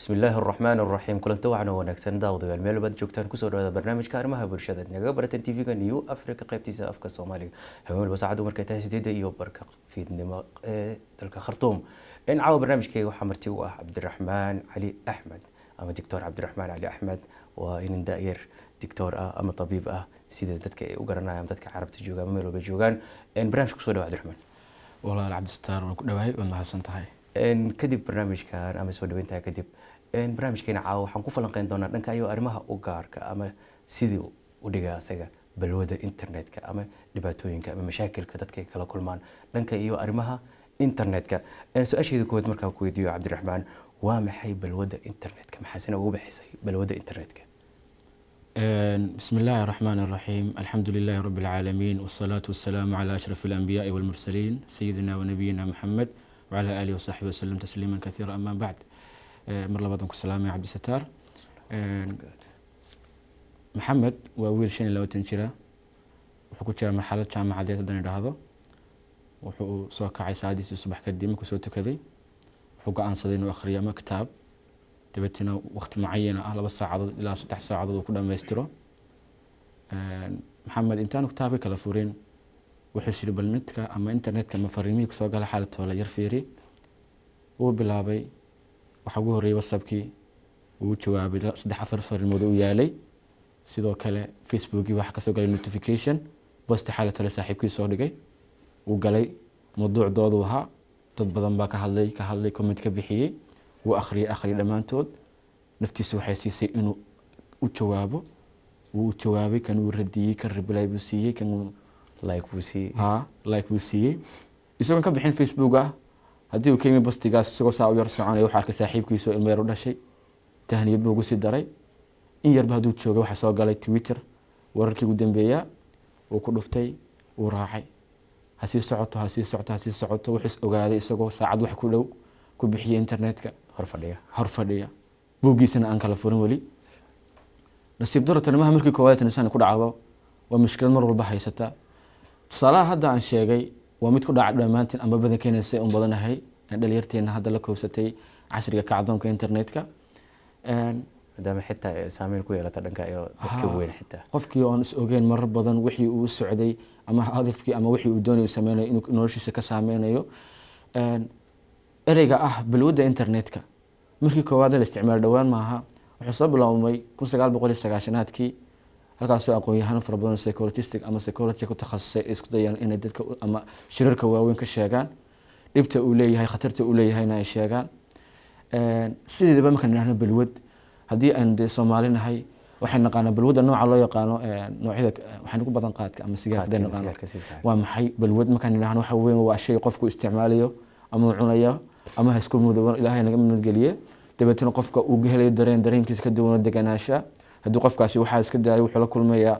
bismi illaahi araxmaan araxiim kulanti wacan oo wanaagsan daawadayaal meel baad joogtaan kusoo dhawaada barnaamijka arrimaha bulshada nagaga baratan tv-ga new africa qaybtiisa afka soomaaliga habeen walba saacaddu markay tahay sideedda iyo barka fiidnimo ee dalka khartuum in caawa barnaamijkeyga waxaa marti u ah cabdiraxmaan cali axmed ama doctor cabdiraxmaan cali axmed waa inin da-yar doctor ah ama tabiib ah sida dadka ay u garanayaan dadka carabta jooga ama meel walba joogaan barnaamijka kusoo dhawa cabdiraxmaan walaal cabdisataar waan ku dhawahay waad mahadsan tahay kadib barnaamijkan ama soo dhaweyntaa kadib barnaamijkeena caawa waxaan ku falanqeyn doonaa dhanka iyo arrimaha u gaarka ama sidii u dhiga asaga balwada internetka ama dhibaatooyinka ama mashaakilka dadka ay kala kulmaan dhanka iyo arrimaha internetka su-aasheeda koowaad markaan ku weydiiyo cabdiraxmaan waa maxay balwada internetka maxaasina ugu bixisay balwada internetka بسم الله الرحمن الرحيم الحمد لله رب العالمين والصلاة والسلام على أشرف الأنبياء والمرسلين سيدنا ونبينا محمد وعلى آله وصحبه وسلم تسليما كثيرا أما بعد مر لبادن كسلام يا عبد الستار محمد وويل شن لو تنشرا wuxuu ku jira marxalad jaamacadeed haddaan idhaahdo wuxuu soo kacay saadiisii subax kadib markuu soo tukaday wuxuu go-aansaday inuu akhriyo ama kitaab dabeetna waqti mucayana ah laba saacadood ilaa saddex saacadood uu ku dhammaystiro maxamed intaanu kitaabka kala furin wuxuu yiri bal netka ama internetka ama fariimihii kusoo gala xaalatoola yar fiiri wuu bilaabay waxaa ugu horreeyay whatsappkii wuu jawaabay saddex afar fariimood u yaalay sidoo kale facebookii waxaa kasoo galay notification bosti xaalatoola saaxiibkii soo dhigay wuu galay mawduucdoodu ahaa dad badan baa ka hadlay ka hadlay comment ka bixiyey wuu akhriyay akhriyay dhammaantood naftiisu waxay siisay inuu u jawaabo wuu jawaabay kan wuu radiyey kan reply buu siiyey kan like buu siiyey ha like buu siiyey isagoon ka bixin facebook ah haddii uu ka yimi bastigaas isagoo saa u yar soconaya waxaa arkay saaxiibkiisa oo ilmo yar u dhashay tahniyad buu ugu sii daray in yarba hadduu joogay waxaa soo galay twitter wararkii ugu dambeeyaa wuu ku dhuftay wuu raacay ha sii socoto ha sii socoto ha sii socoto wuxuu ogaaday isagoo saacad wax ku dhow ku bixiyay internetka hor fadhiya hor fadhiya buuggiisana aan kala furin weli nasiib daro tanimaha markii koowaad tanisaan ku dhacdo waa mushkilad mar walba haysata tusaalaha hadda aan sheegay waa mid ku dhaca dhammaantiin ama badankeena say un badanahay dhalinyarteena hadda la koobsatay casriga kacdoonka internetka maadaama xitaa saameyn ku yeelata dhanka iyo dadka weyn xitaa qofkii oon is ogeyn marar badan wixii uu socday ama hadafkii ama wixii uu doonay sameynayo inuu noloshiisa ka saameynayo ereyga ah balwadda internetka markii koowaad la isticmaal dhowaan maaha wuxuu soo biloabmay kun sagaal boqol iyo sagaashanaadkii halkaasoo aqoon-yahano fara badan psychologistic ama psychology ku takhasusay ay isku dayaan inay dadka ama shirarka waaweyn ka sheegaan dhibta uu leeyahay khatarta uu leeyahayna ay sheegaan sideedaba markaan idhahno balwad haddii aynu dee soomaali nahay waxay naqaanaa balwadda nooca loo yaqaano noocyada waxaynu ku badan qaadka ama sigaarka naqaano waa maxay balwad markaan idhahno waxa weyn waa shay qofku isticmaalayo ama uu cunayo ama ha isku mudooban ilaahay naga madgeliye dabeetana qofka uu helayo dareen dareenkiisa ka duwan deganaansha haddii qofkaasi waxaa iska daayay wuxuu la kulmayaa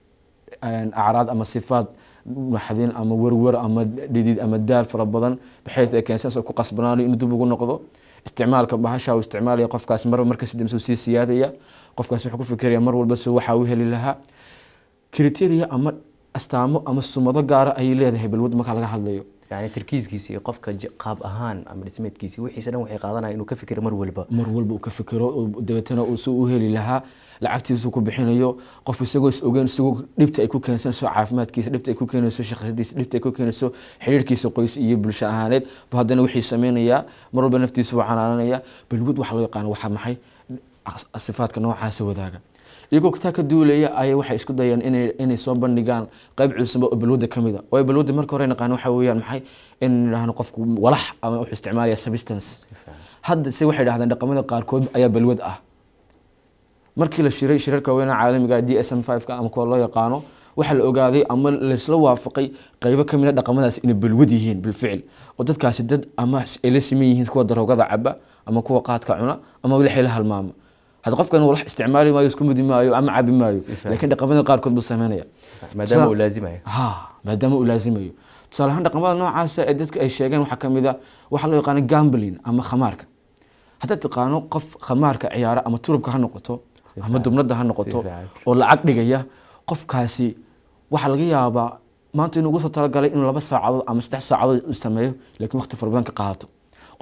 acraad ama sifaad maxdin ama werwer ama dhidid ama daal fara badan baxeys ay keensanaysa ku qasbanaanayo inuu dib ugu noqdo isticmaalka bahasha uu isticmaalaya qofkaasi marba markasi dambe sii siyaadaya qofkaasi wuxuu ku fikiraya mar walba soo waxa uu heli lahaa criteria ama astaamo ama sumado gaara ayay leedahay balwad marka laga hadlayo yani tarkiiskiisa iyo qofka qaab ahaan ama dhismeedkiisa wixiisa dhan waxay qaadanaya inuu ka fikiro mar walba mar walba uu ka fikiro dabeetana uu si u heli lahaa lacagtiisu ku bixinayo qof isagoo is ogeyn isagoo dhibta ay ku keensanayso caafimaadkiisa dhibta ay ku keenayso shaqadiisa dhibta ay ku keenayso xiriirkiisa qoys iyo bulsho ahaaneed bu haddana wixii sameynayaa mar walba naftiisa waa canaananaya balwad waxa loo yaqaano waxaa maxay sifaadka noocaasa wadaaga iyagoo taa ka duulaya ayay waxay isku dayeen inay soo bandhigaan qayb cusub oo balwadda ka mid a waayo balwadda marka hore naqaan waxa weeyaan maxay in idhaahno qofku walax ama wuxuu isticmaalaya substance hadda se waxay dhahdeen dhaqamada qaarkood ayaa balwad ah markii la shiray shirarka weynaha caalamiga d s m ka ama kuwa loo yaqaano waxaa la ogaaday ama laysla waafaqay qaybo kamid a dhaqamadaas inay balwad yihiin bilficil oo dadkaasi dad ama ay la siman yihiin kuwa daroogada caba ama kuwa qaadka cuna ama wixii la halmaama hadda qofkan walax isticmaali maayo isku mudi maayo ama cabi maayo laakiin dhaqamada qaarkood buu sameynaya maadaama uu laazimayo ha maadaama uu laazimayo tusaale ahaan dhaqamada noocaasa ee dadka ay sheegeen waxaa kamid a waxaa loo yaqaana gambling ama khamaarka haddaad taqaano qof khamaarka ciyaara ama turubka ha noqoto ama dubnada ha noqoto oo lacag dhigaya qofkaasi waxaa laga yaabaa maanta inuu ugu soo talagalay inuu laba saacadood ama saddex saacadood sameeyo laakiin waqti fara badan ka qaadato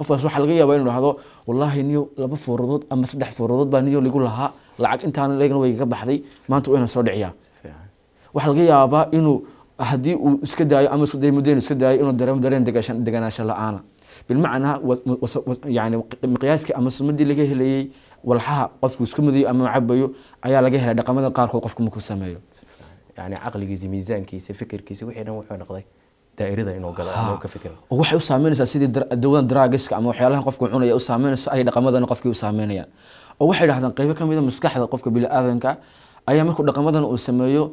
qofkaas waxaa laga yaabaa inuu dhahdo wallaahi niyo laba fooradood ama saddex fooradood baa niyo ligu lahaa lacag intaan leegna way iga baxday maanta wayna soo dhiciyaa si fiican waxaa laga yaabaa inuu haddii uu iska daayo ama isku dayo muddo inuu iska daayo inuu dareemo dareen degashan deganaansho la-aana bilmacnaa wa- was- was- yani miqyaaskii ama sumadii laga helayey walxaha qofku isku mudayo ama cabayo ayaa laga helay dhaqamada qaarkood qofku markuu sameeyo si fiican yani caqligiisa miisaankiisa fikirkiisa wixii dhan wuxuu noqday daa'irada inuu galo ama uu ka fikiro oo waxay u saameynaysaa sidii dar- dawadan draagiska ama waxyaalahan qofku cunaya u saameynayso ay dhaqamadana qofkii u saameynayaan oo waxay dhahdaan qeybo ka mid a maskaxda qofka biniaadanka ayaa markuu dhaqamadan uu sameeyo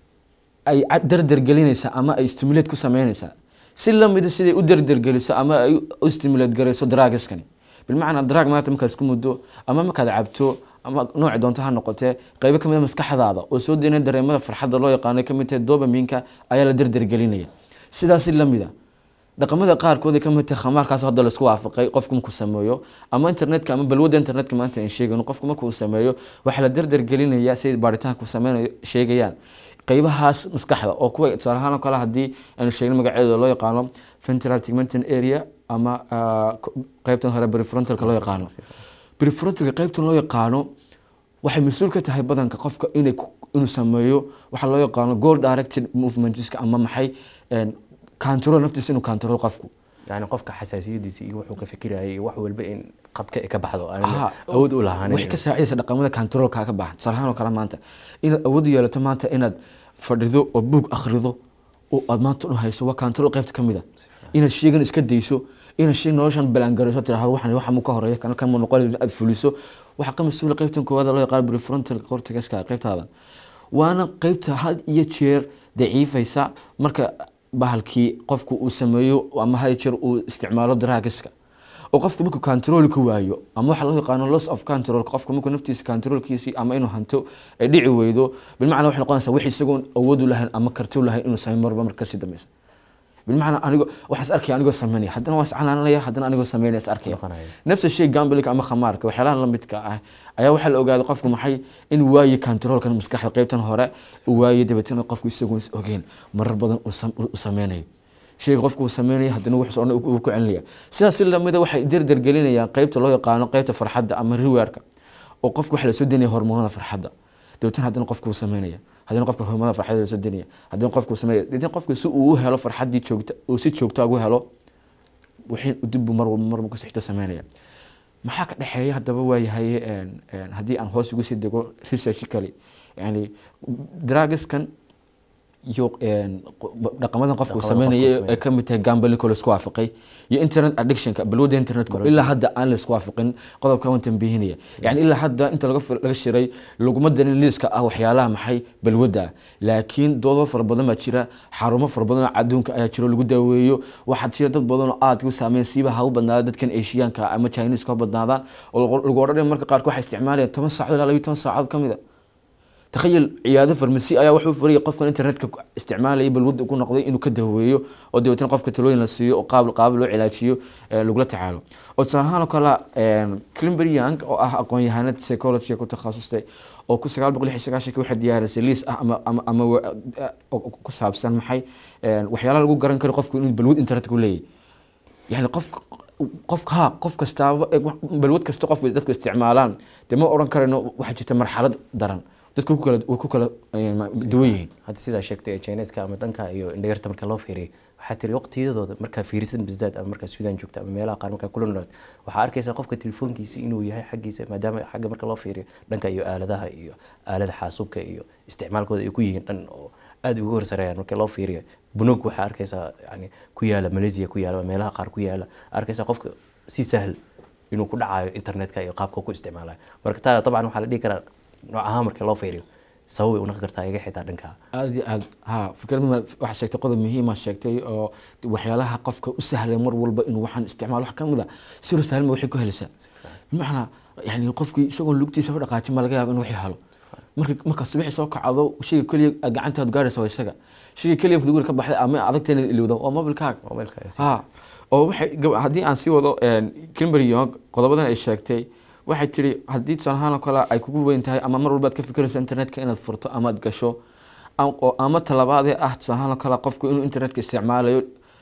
ay ca- dardargelinaysaa ama ay stimulate ku sameynaysaa si lamida siday u dardargeliso ama ay u stimulate garayso draagiskani bilmacnaa draag maanta markaad isku muddo ama markaad cabto ama nooci doonto ha noqotee qeybo kamid a maskaxdaada oo soo deynaya dareemada farxadda loo yaqaano kamid tahay dobaminka ayaa la dardargelinaya sidaasi lamida dhaqamada qaarkood ay kamid tahay khamaarkaas hadda laisku waafaqay qofku markuu sameeyo ama internetka ama balwadda internetka maanta aan sheegayno qofku markuu sameeyo waxaa la dardargelinaya siday baaritaanku sameynayo sheegayaan qeybahaas maskaxda oo kuwa tusaale ahaan oo kale haddii aanu sheegno magaceeda loo yaqaano ventral tegmental area ama ah, ko- qeybtan hore prefrontalka loo yaqaano prefrontalka qeybtan loo yaqaano waxay mas-uul ka tahay badanka qofka inay ku- inuu sameeyo waxaa loo yaqaano goal directed movementska ama maxay een, control naftiisa inuu control qofku yani qofka xasaasiyadiisa iyo wuxuu ka fikirayay iyo wax walba in qadka ay ka baxdo aan Aha, awood u waxay lahaanin ka saacidaysa dhaqamada controlka ka baahan tusaale ahaan oo kale maanta inaad awood u yeelato maanta inaad fadhido oo buug akhrido oo aad maanta u hayso waa control qaybta ka mid a inaad sheygan iska dayso inaad shay noloshan balangarayso tirahdo waxan waxa mu ka horeeya kana kan mu noqon aad fuliso waxaa ka mas-uula qaybtan koowaad loo yaqaan prefrontal cortexka qaybtaada waana qaybta had iyo jeer daciifaysa marka bahalkii qofku uu sameeyo ama had iyo jeer uu isticmaalo draagiska oo qofku markuu control ka waayo ama waxa loo yaqaano loss of control qofku markuu naftiisa controlkiisii ama inuu hanto ay dhici weydo bilmacnaa waxay noqonaysaa wix isagoon awood u lahayn ama karti u lahayn inuu sameyn marba marka kasii dambeysa bilmacnaa anigo waxaan is arkaya anigoo sameynaya haddana waan is canaananaya haddana anigoo sameynaya is arkaya Noqonaya. nafsa shay gamblika ama khamaarka waxyaalaha lamidka ah ayaa waxaa la ogaaday qofku maxay in waaye controlkan maskaxda qaybtan hore uu waaye dabeetana qofku isagoon is ogeyn marar badan uu sam- uu sameynayo shayga qofku uu sameynaya haddana wuxuu socona uu ku celinaya sidaas si lamida waxay dardargelinayaan qaybta loo yaqaano qaybta farxadda ama riwaarka oo qofku waxa lasoo denaya hormoonada farxadda dabeetana haddana qofku uu sameynaya haddana qofka hormoonada farxadda lasoo denaya haddana qofku uu sameynaya dabeetana qofku si uu u helo farxaddii joogta uu si joogta ugu helo wixii dib mar walba mar kasoo xigta sameynaya maxaa ka dhexeeya haddaba waayahay een, een, haddii aan hoos ugu sii dego researchically yani dragiskan iyo een, qo- dhaqamadan qofku uu Dhaqamada qofku sameynaya sameeyo. ay ka mid tahay gambalinko laisku waafaqay iyo internet addictionka balwadda internetka ilaa hadda aan laisku waafaqin qodobka waan tambihinaya yani ilaa hadda inta laga fir- laga shiray laguma darin liiska ah waxyaalaha maxay balwadda ah laakiin doodo fara badan baa jira xarumo fara badan oo adduunka ayaa jiro lagu daaweeyo waxaa jira dad badan oo aad u saameyn siiba ha u badnaada dadkan asiyaanka ama chineska ha badnaadaan oo lagu- lagu odhanaya marka qaarkood waxay isticmaalayaan toban saacadood ilaa labiyo toban saacadood ka mid a takhayal ciyaado farmasi ayaa wuxuu furaya qofkan internetka ku isticmaalaya balwadda ku noqday inuu ka daweeyo oo dabeetana qofka talooyin la siiyo oo qaab qaab loo cilaajiyo ee lagula tacaalo oo tusaale ahaan oo kale climber young oo ah aqoon-yahanad psychology ku takhasustay oo ku sagaal boqol lix iyo sagaashanki waxay diyaarisay liis ah ama ama ama wa- oo ku saabsan maxay een, waxyaalaha lagu garan karo qofku inuu balwad internet ku leeyahay yani qof qof ha qof kastaaba eh, wax- balwad kasta qof dadku isticmaalaan dee ma oran karayno waxaa jirta marxalad daran dadku ku kala way ku kala eh, ma- duwan yihiin hadda sidaa sheegtay ee chineska ama dhanka iyo indhayarta marka loo fiiriyay waxaa tiri waqtiyadooda markaa fiirisan bizaad ama markaa suudaan joogta ama meelaha qaar markaa kula noolaad waxaa arkaysaa qofka telefoonkiisa inuu yahay xaggiisa maadaama xagga marka loo fiiriyo dhanka iyo aaladaha iyo aalada xaasuubka iyo isticmaalkooda ay ku yihiin dhan oo aad uga horsareeyaan marka loo fiiriyo bunog waxaa arkaysaa yani ku yaala malaysia ku yaala meelaha qaar ku yaala arkaysaa qofka si sahal inuu ku dhacayo internetka iyo qaabka ku isticmaalayo marka taa dabcan waxaa la dhihi karaa nooc ahaan marka loo fiiriyo sababay unaqi kartaa iga xitaa dhanka aad iyo aad ha fikrad ma- waxaa sheegtay qodob muhiima sheegtay oo waxyaalaha qofka u sahlay mar walba inuu waxaan isticmaalo wax kamid a siro sahlan ba waxay ku helaysaa bimacnaa yani qofkii isagoon lugtiisa u dhaqaajin baa laga yaaba in wixii helo marka marka subaxii soo kacdo shayga keliya aad gacantaad gaaraysa waa isaga shayga keliya guri ka baxday ama adagteena ilowda waa mobilkaaga mobilka ha oo waxay gab- haddii aan sii wado kimber yong qodobadan ay sheegtay waxay tiri haddii tusaale ahaan oo kale ay kugu weyn tahay ama mar walba aad ka fikirayso internetka inaad furto ama aad gasho am- oo- ama talabaadee ah tusaale ahaan oo kale qofku inuu internetka isticmaalayo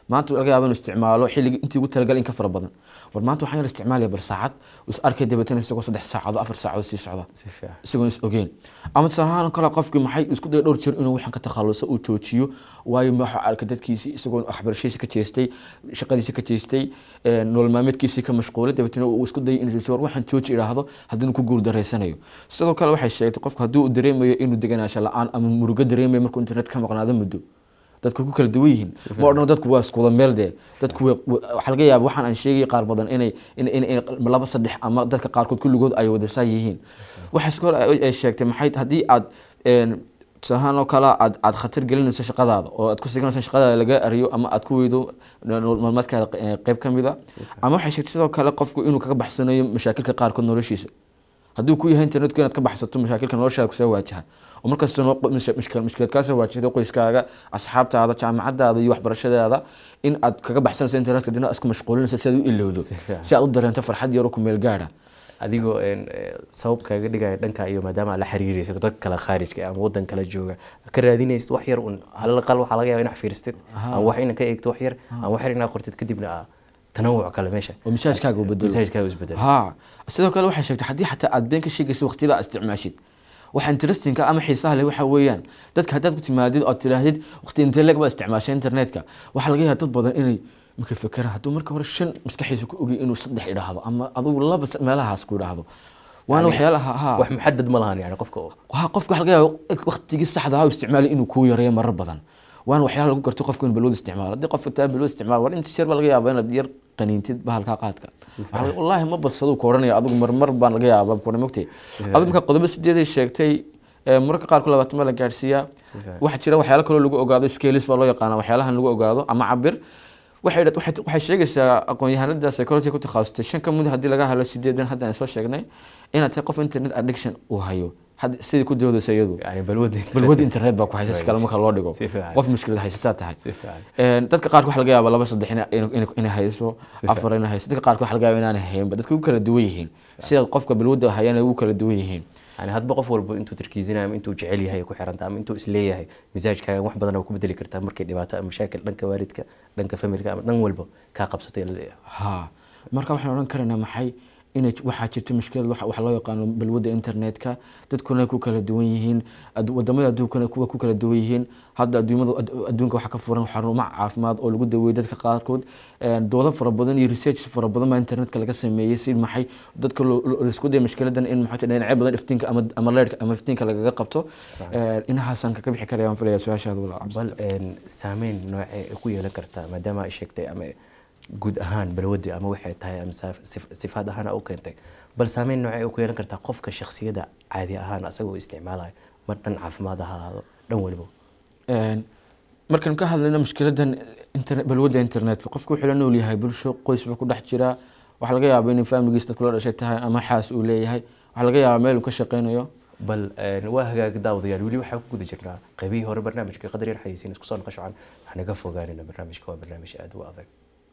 maanta laga yaabo inuu isticmaalo xilligii intii ugu talagal in ka fara badan war maanta waxaan yar isticmaalaya bar saacad is arkay dabeetana isagoo saddex saacadood afar saacadood sii socda si fiican isagoon is ogeyn ama tusaale ahaan kale qofkii maxay isku daya dhowr jeer inuu waxaan ka takhaluso uu joojiyo waayo waxa arkay dadkiisii isagoo waxbarashadiisi ka jeestay shaqadiisi ka jeestay een, nolol maalmeedkiisii ka mashquulay dabeetana uu isku dayay inuu joojiyo war waxaan jooji idhaahdo haddii ku guul dareysanayo sidoo kale waxay sheegtay qofku haddii uu dareemayo inuu deganaansho la-aan ama murugo dareemayo markuu internet ka maqnaado muddo dadku ku kala duwan yihiin ma odhan dadku waa iskuwada meel dee dadku way- way- waxaa laga yaaba waxaan aan sheegay qaar badan inay in- in- in laba saddex ama dadka qaarkood kulligood ay wadasaa yihiin waxaa sidoo kale ay- ay sheegtay maxay haddii aad een, tusaale ahaan oo kale aad aad khatar gelinayso shaqadaada oo aad ku siganayso shaqadaada laga ariyo ama aad ku weydo nolol maalmeedkaada eh, qayb ka mid a ama waxay sheegtay sidoo kale qofku inuu kaga baxsanayo mashaakilka qaarkood noloshiisa hadduu ku yahay internetku inaad ka baxsato mashaakilka noloshaada kusoo waajaha oo markasta noo- mush- mushkil- mushkilad kaasoo waajahdo qoyskaaga asxaabtaada jaamacadaada iyo waxbarashadaada in aad kaga baxsanayso internetka dina isku mashquulinayso si aad u ilowdo Si fiican. si aad u dareento farxad yaro ku meel gaadha adigoo een, eh, sabab kaaga dhigaya dhanka iyo maadaama aad la xiriiraysid dad kale khaarijka ama wadan kale jooga ka raadinaysid wax yar un halaqal waxaa laga yaaba inaad fiirstid ama wax ina ka eegto wax yar ama wax yar inaad qortid kadibna aa tanawuc kale meesha oo misaajkaaga uu bedelo masaajidkaaga isbedel ha sidoo kale waxay sheegtay haddii xataa aad been ka sheegaysa waqtiyada aad isticmaashid waxa interestingka ama xiisaha leh waxa weeyaan dadka haddaad ku timaadid ood tidhaahdid waqti intee leeg baad isticmaashay internetka waxaa laga yaaba dad badan inay marka fekeraan hadduu marka hore shan maskaxiisa ku ogay inuu saddex idhaahdo ama adigu laba s- meelahaas ku idhaahdo waana Yani, waxyaalaha ha wax muxadad ma lahan yani qofka oo ha qofka waxa laga yaaba waqtigii saxda ah uu isticmaalay inuu kuu yareeyo marar badan waana waxyaala lagu garto qofka inuu balwad isticmaalo haddii qofka taa balwad isticmaalo war inta jeer baa laga yaabaa inaad yar qaniintid bahalkaa qaadka Waxaa laga- wallaahi ma badsaduu ku odhanaya adigu marmar baan laga yaabaa kuna mogtay adigu marka qodobo sideeday sheegtay ee, mararka qaarkood labaatan baa la gaadhsiiyaa fiican. waxaa jira waxyaalo kaloo lagu ogaado scalis baa loo yaqaana waxyaalahan lagu ogaado ama cabir waxay dha- waxay waxay sheegaysaa aqoon-yahanada psychology ku takhasustay shan ka mid haddii laga helo sideedan hadda aan soo sheegnay inaad tahay qof internet addiction uu hayo Had- sidii ku doodaysa iyadu yani balwad balwad internet baa ku haysa si kale marka loo dhigo Si fiican. qof mushkilad haysataa tahay Si fiican. Een, dadka qaarka waxa laga yaaba laba saddex ina- ina- ina- inay hayso afar inay hayso dadka qaarka waxa laga yaaba inaanay haynba dadka ugu kala duwan yihiin sida qofka balwadda hayana ugu kala duwan yihiin yani hadba qof walba intuu tarkiizinayo ama intuu jecel yahay ku xiranta ama intuu isleeyahay misaajkaaga wax badan ku bedeli kartaa markay dhibaato ama mashaakil dhanka waalidka dhanka familka ama dhan walba kaa qabsatay la leeyahay ha marka waxaan odhan karaynaa maxay inay waxaa jirta mushkilad waxa waxa loo yaqaano balwadda internetka dadkuna ku kala duwan yihiin ad- wadamada adduunkana kuwa ku kala duwan yihiin hadda adduumada ad- adduunka waxaa ka furan xarumo caafimaad oo lagu daweeyey dadka qaarkood Een, doodo fara badan iyo research fara badan baa internetka laga sameeyey si maxay dadka loo- loo- laisku daya mushkiladan in maxay tahay dhinacyo badan iftiinka ama ama leerka ama iftiinka lagaga qabto Een, inahaasaan kaga bixi karaya waan filaya su-aashaada walaal bal een, saameyn noocee ay ku yeelan kartaa maadaama ay sheegtay ama guud ahaan balwadi ama waxay tahay ama saaf- sif- sifaad ahaan u keentay bal saameyn noocee ay ku yeelan kartaa qofka shakhsiyada caadi ahaan asagoo isticmaalayo ma dhan caafimaad ha ahaado dhan waliba Een, markaan ka hadlayno mushkiladan internet balwadda internetka qofku wuxuu la nool yahay bulsho qoys baa ku dhex jira waxaa laga yaabaa in faamiligiis dadku la dhashay tahay ama xaas uu leeyahay waxaa laga yaabaa meel uu ka shaqeynayo bal een, waa hagaag daawadayaal weli waxaan ku guda jirnaa qaybihii hore barnaamijka qadar yar xayeysiin isku soo noqosho can waxaan naga fogaanina barnaamijka waa barnaamij aad u adag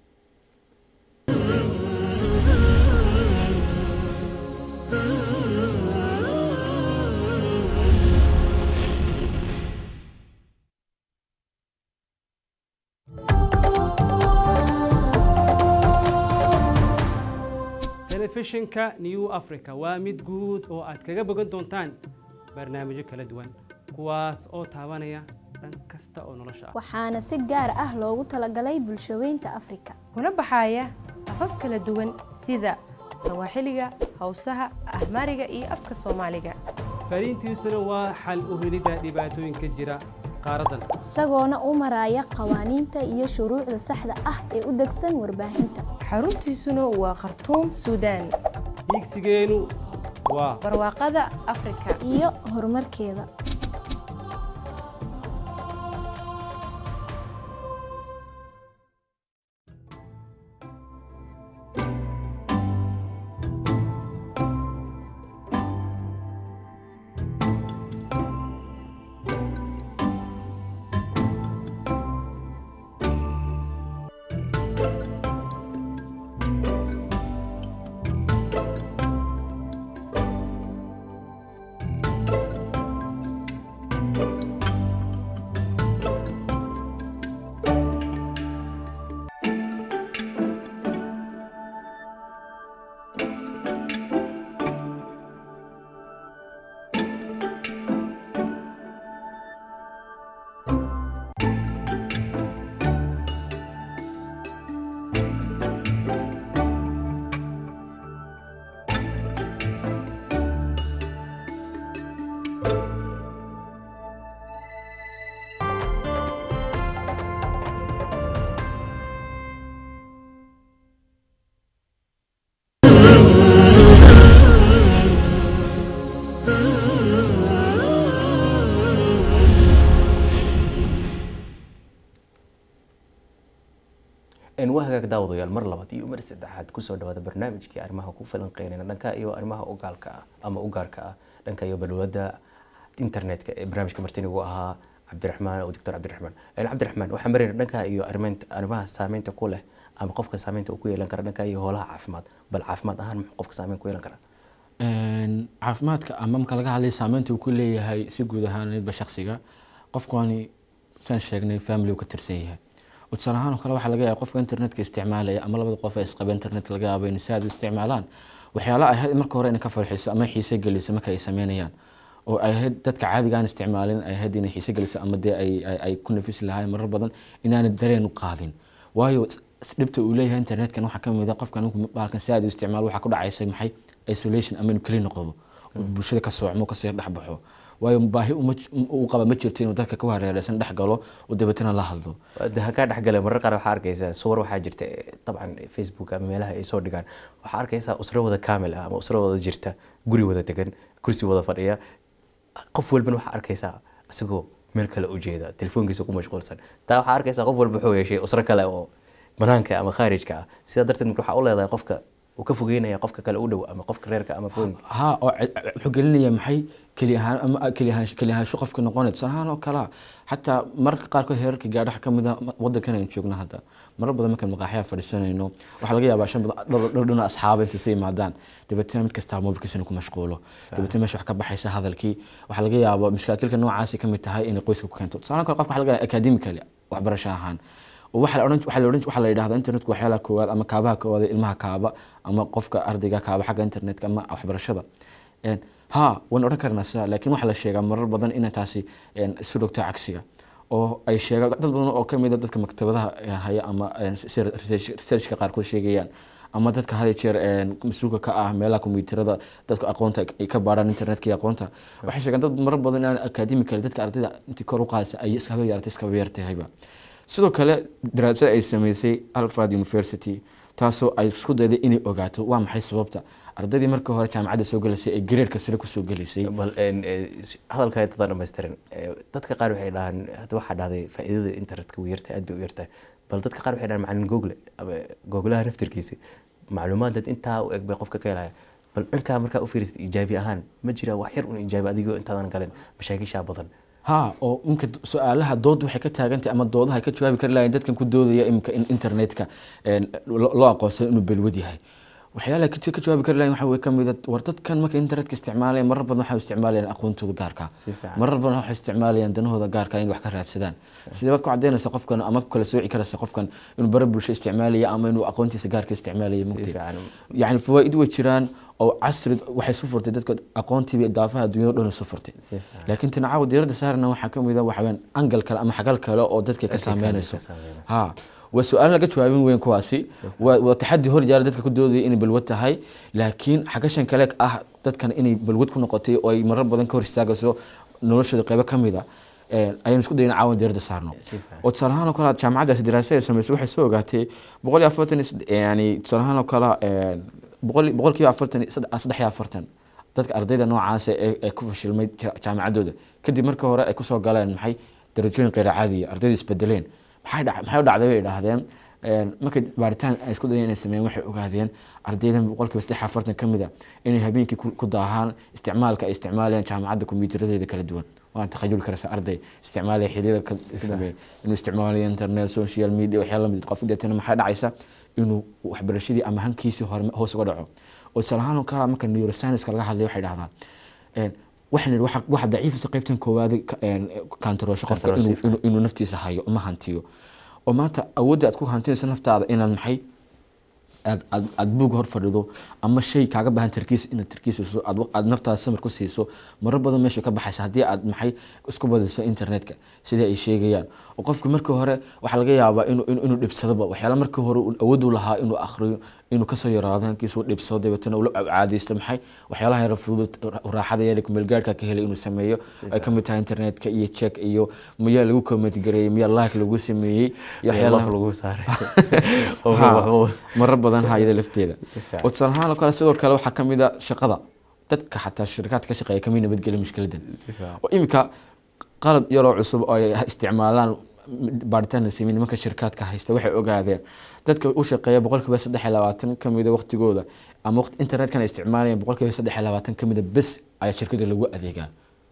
telefishinka new africa waa mid guud oo aad kaga bogan doontaan barnaamijyo kala duwan kuwaas oo taabanaya dhan kasta oo nolosha ah waxaana si gaar ah loogu talagalay bulshaweynta afrika kuna baxaya afaf kala duwan sida sawaaxiliga hawsaha ahmaariga iyo afka soomaaliga fariintiisuna waa xal u helidda dhibaatooyinka jira qaaraddan isagoona u maraya qawaaniinta iyo shuruucda saxda ah ee u degsan warbaahinta xaruntiisuna waa khartuum suudaan hiigsigeenu waa barwaaqada afrika iyo horumarkeeda En waa hagaag daawadayaal mar labaad iyo mar saddexaad kusoo dhawaada barnaamijkii arrimaha ku falanqeynayna dhanka iyo arrimaha ogaalka ah ama ugaarka ah dhanka iyo balwada internetka ee barnaamijka martinigu ahaa cabdiraxmaan oo doctor cabdiraxmaan En cabdiraxmaan waxaan marayna dhanka iyo arrimeynta arrimaha saameynta ku leh ama qofka saameynta uu ku yeelan kara dhanka iyo howlaha caafimaad bal caafimaad ahaan muxuu qofka saameyn ku yeelan karaa Een, caafimaadka ama marka laga hadlay saameynta uu ku leeyahay si guud ahaaneedba shaksiga qofkani saan sheegnay family uu ka tirsan yahay oo tusaale ahaan oo kale waxaa laga yaaba qofka internetka isticmaalaya ama labada qof ee isqaba internetka laga yaaba inay si aad u isticmaalaan waxyaala ay ahayd marka hore inay ka farxiso ama xiise geliso marka ay sameynayaan oo ay ahayd dadka caadiga aan isticmaalin ay ahayd inay xiise geliso ama dee ay, ay, ay ku nafisi lahayn marar badan inaanay dareen u qaadin waayo s- dhibta uu leeyahay internetkan waxaa kamid a qofkan markuu baalkan si aad u isticmaalo waxaa ku dhacaysa maxay isolation ama inuu keli noqdo oo bulshada ka soocmo kasii dhex baxo waayo baahi uma j- uu qaba ma jirto inuu dadka ka hareereysan dhex galo oo dabeetana la hadlo de hakaa dhexgale marar qaar waxaa arkaysaa suwar waxaa jirta eh, dabcan facebook ama meelaha ay soo dhigaan waxaa arkaysaa usro wada kaamil ah ama usro wada jirta guri wada degan kursi wada fadhiya qof walbana waxaa arkaysaa isagoo meel kale u jeeda telefoonkiisa ku mashquulsan taa waxaa arkaysaa qof walba wuxuu yeeshay usro kale oo banaanka ama khaarijka ah sidaa darteed marka waxaa u leedahay qofka uu ka fogeynaya qofka kale u dhow ama qofka reerka ama foonka ha oo c- c- wuxuu gelinaya maxay keli ahaan ama keli ahaan keli ahaansho qofka noqonay tusaale ahaan oo kalea xataa mararka qaarkood heerarka gaadhaha ka mid a ma- wadankan aynu joogno hadda marar badan markaan maqaaxyaha fadhiisanayno waxaa laga yaabaa shan badan dhowr dhowr dhina asxaaba intay soo yimaadaan dabeetana mid kastaa mobilkiisa inuu ku mashquulo dabeetana meesha wax ka baxaysa hadalkii waxaa laga yaabaa mashkaakilka noocaasi ka mid tahay inay qoyska ku keento tusaale kale qofka waxaa laga yaabaa academically waxbarasho ahaan oo waxaa la odhan waxaa la odhan waxaa la yidhahdaa internetku waxyaalaha koowaad ama kaabaha koowaad ee ilmaha kaaba ama qofka ardayga kaaba xagga internetka ama waxbarashada Een, ha waan odhan karnaa sidaa laakiin waxaa la sheegaa marar badan inay taasi een, isu dhogto cagsiga oo ay sheegaan dad badan oo kamid a dadka maktabadaha eh, haya ama een, sida research- researchka qaarkood sheegayaan ama dadka had iyo jeer een, mas-uulka ka ah meelaha kombiyuutarada dadka aqoonta ay ka baarhaan internetka iyo aqoonta waxay sheegaan dad marar badan inaan academically dadka ardayda intii kor u qaadaysa ay iskaba yaratay iskaba yartahayba sidoo kale daraasad ay sameysay alfred university taasoo ay isku dayday inay ogaato waa maxay sababta ardaydii markii hore jaamacadda soo gelaysay ee gareerka sare kusoo gelaysay bal een, eh, hadalka dadaan dhamaystiran Eh, dadka qaar waxay dhahaan hadda waxaa dhahday faa'iidada internetka way yartahay aad bay u yartahay bal dadka qaar waxay dhahaan macalin google ama googlaha naftirkiisa macluumaad dad intaa u eg bay qofka ka helaya bal dhankaa markaa u fiirisid ijaabi ahaan ma jira wax yar un ijaabi adigoo intaadan galin mashaakishaa badan ha oo imka su-aalaha dood waxay ka taagantahay ama doodaha ay ka jawaabi kari lahayn dadkan ku doodaya imika in internetka een, lo- loo aqoonsado inuu belwad yahay waxyaalaha ka ka jawaabi kari lahayn waxa way kamid a war dadkan marka internetka isticmaalaya marar badan waxay isticmaalayaan aqoontooda gaarka Si fiican. marar badan waxay isticmaalayaan danahooda gaarka inay wax ka raadsadaan sidee baad ku cadaynaysa qofkan ama ku kala sooci karaysa qofkan inuu bara bulsho isticmaalaya ama inuu aqoontiisa gaarka isticmaalaya Si mugti fiican. yani fawaaid way jiraan oo casri waxay soo furtay dadka aqoontiiba daafaha adduunyada dhan soo furtay Si fiican. laakiin tinacaawa diiradda saarna waxaa ka mid a waxaweyaan angal kale ama xagal kale oo dadka ka Dadka kale saameynayso ka saameynayso. ha waa su-aal laga jawaabin weyn kuwaasi waa waa taxadi hor jaara dadka ku doodaya inay balwad tahay laakiin xagashan kale ah dadkan inay balwad ku noqotay oo ay marar badan ka hor istaagayso noloshooda qeybo ka mid a een, ayaan isku dayna caawan diiradda saarno Si fiican. oo tusaale ahaan oo kale jaamacaddaasi daraasad ay samaysay waxay soo ogaatay boqol iyo afartan iyo sed- yani tusaale ahaan oo kale een, boqol boqol kiiba afartan iyo sed- saddex iyo afartan dadka ardayda noocaas ee ee ku fashilmay ja- jaamacaddooda kadib markii hore ay kusoo galeen maxay darajooyin qeyr caadiya ardayda isbedeleen maxay dhac- maxay u dhacday bay idhaahdeen een, markay baaritaan ay isku dayeen inay sameeyeen waxay ogaadeen ardaydan boqolkiiba saddex iyo afartan ka mid a inay habeenkii ku ku daahaan isticmaalka ay isticmaalayaan jaamacadda kombiyuutaradeeda kala duwan waan takhayul karaysa arday isticmaalaya xilliyada ka ka dambeeya inuu isticmaalayo internet social media waxyaala lamid qof deetana maxaa dhacaysa inuu waxbarashadii ama hankiisii hore hoos uga dhaco oo tusaale ahaan oo kale marka neuroscience laga hadlayo waxay dhahdaan een, waxaan idhi waxa- waxa daciifisa qaybtan koowaad ka- een, kantaroosho qofka Kantaroosho, inuu- inuu- inuu naftiisa hayo ama hantiyo oo maanta awoodda aad ku hantinaysa naftaada inaad maxay aad aad aad buug hor fadhido ama shay kaaga baahan tarkiis inaad tarkiisiso aad wa- aad naftaada samir ku siiso marar badan meesha ka baxaysa haddii aad maxay isku badiso internetka sidii ay sheegayaan oo qofku markii hore waxaa laga yaabaa inuu inuu inuu dhibsadoba waxyaala markii hore uu awood u lahaa inuu akhriyo inuu kasoo yaraado hankiisa uu dhibsado dabeetana ula caadaysto maxay waxyaalaha yara fudud raaxada yar kumeelgaarhka ka helay inuu sameeyo ay ka mid tahay internetka iyo check iyo miyaa lagu comment gareeyey miyaa like lagu sameeyey iyo Iyo laf waxyaalaha lagu saaray Ha, Oo, marar badan hayada lafteeda fiican. oo tusaale ahaan oo kale sidoo kale waxaa kamid a shaqada dadka xataa shirkadka ka shaqeeya kamid nabadgelya mushkiladan fiican. oo iminka qalab yaroo cusub oo ay isticmaalaan baaritaan la sameeyey nimanka shirkaadka haysta waxay ogaadeen dadka u shaqeeya boqolkiiba saddex iyo labaatan ka mida waqtigooda ama waqti internetka ay isticmaalayaan boqolkiiba saddex iyo labaatan ka mida bes ayaa shirkada lagu adeegaa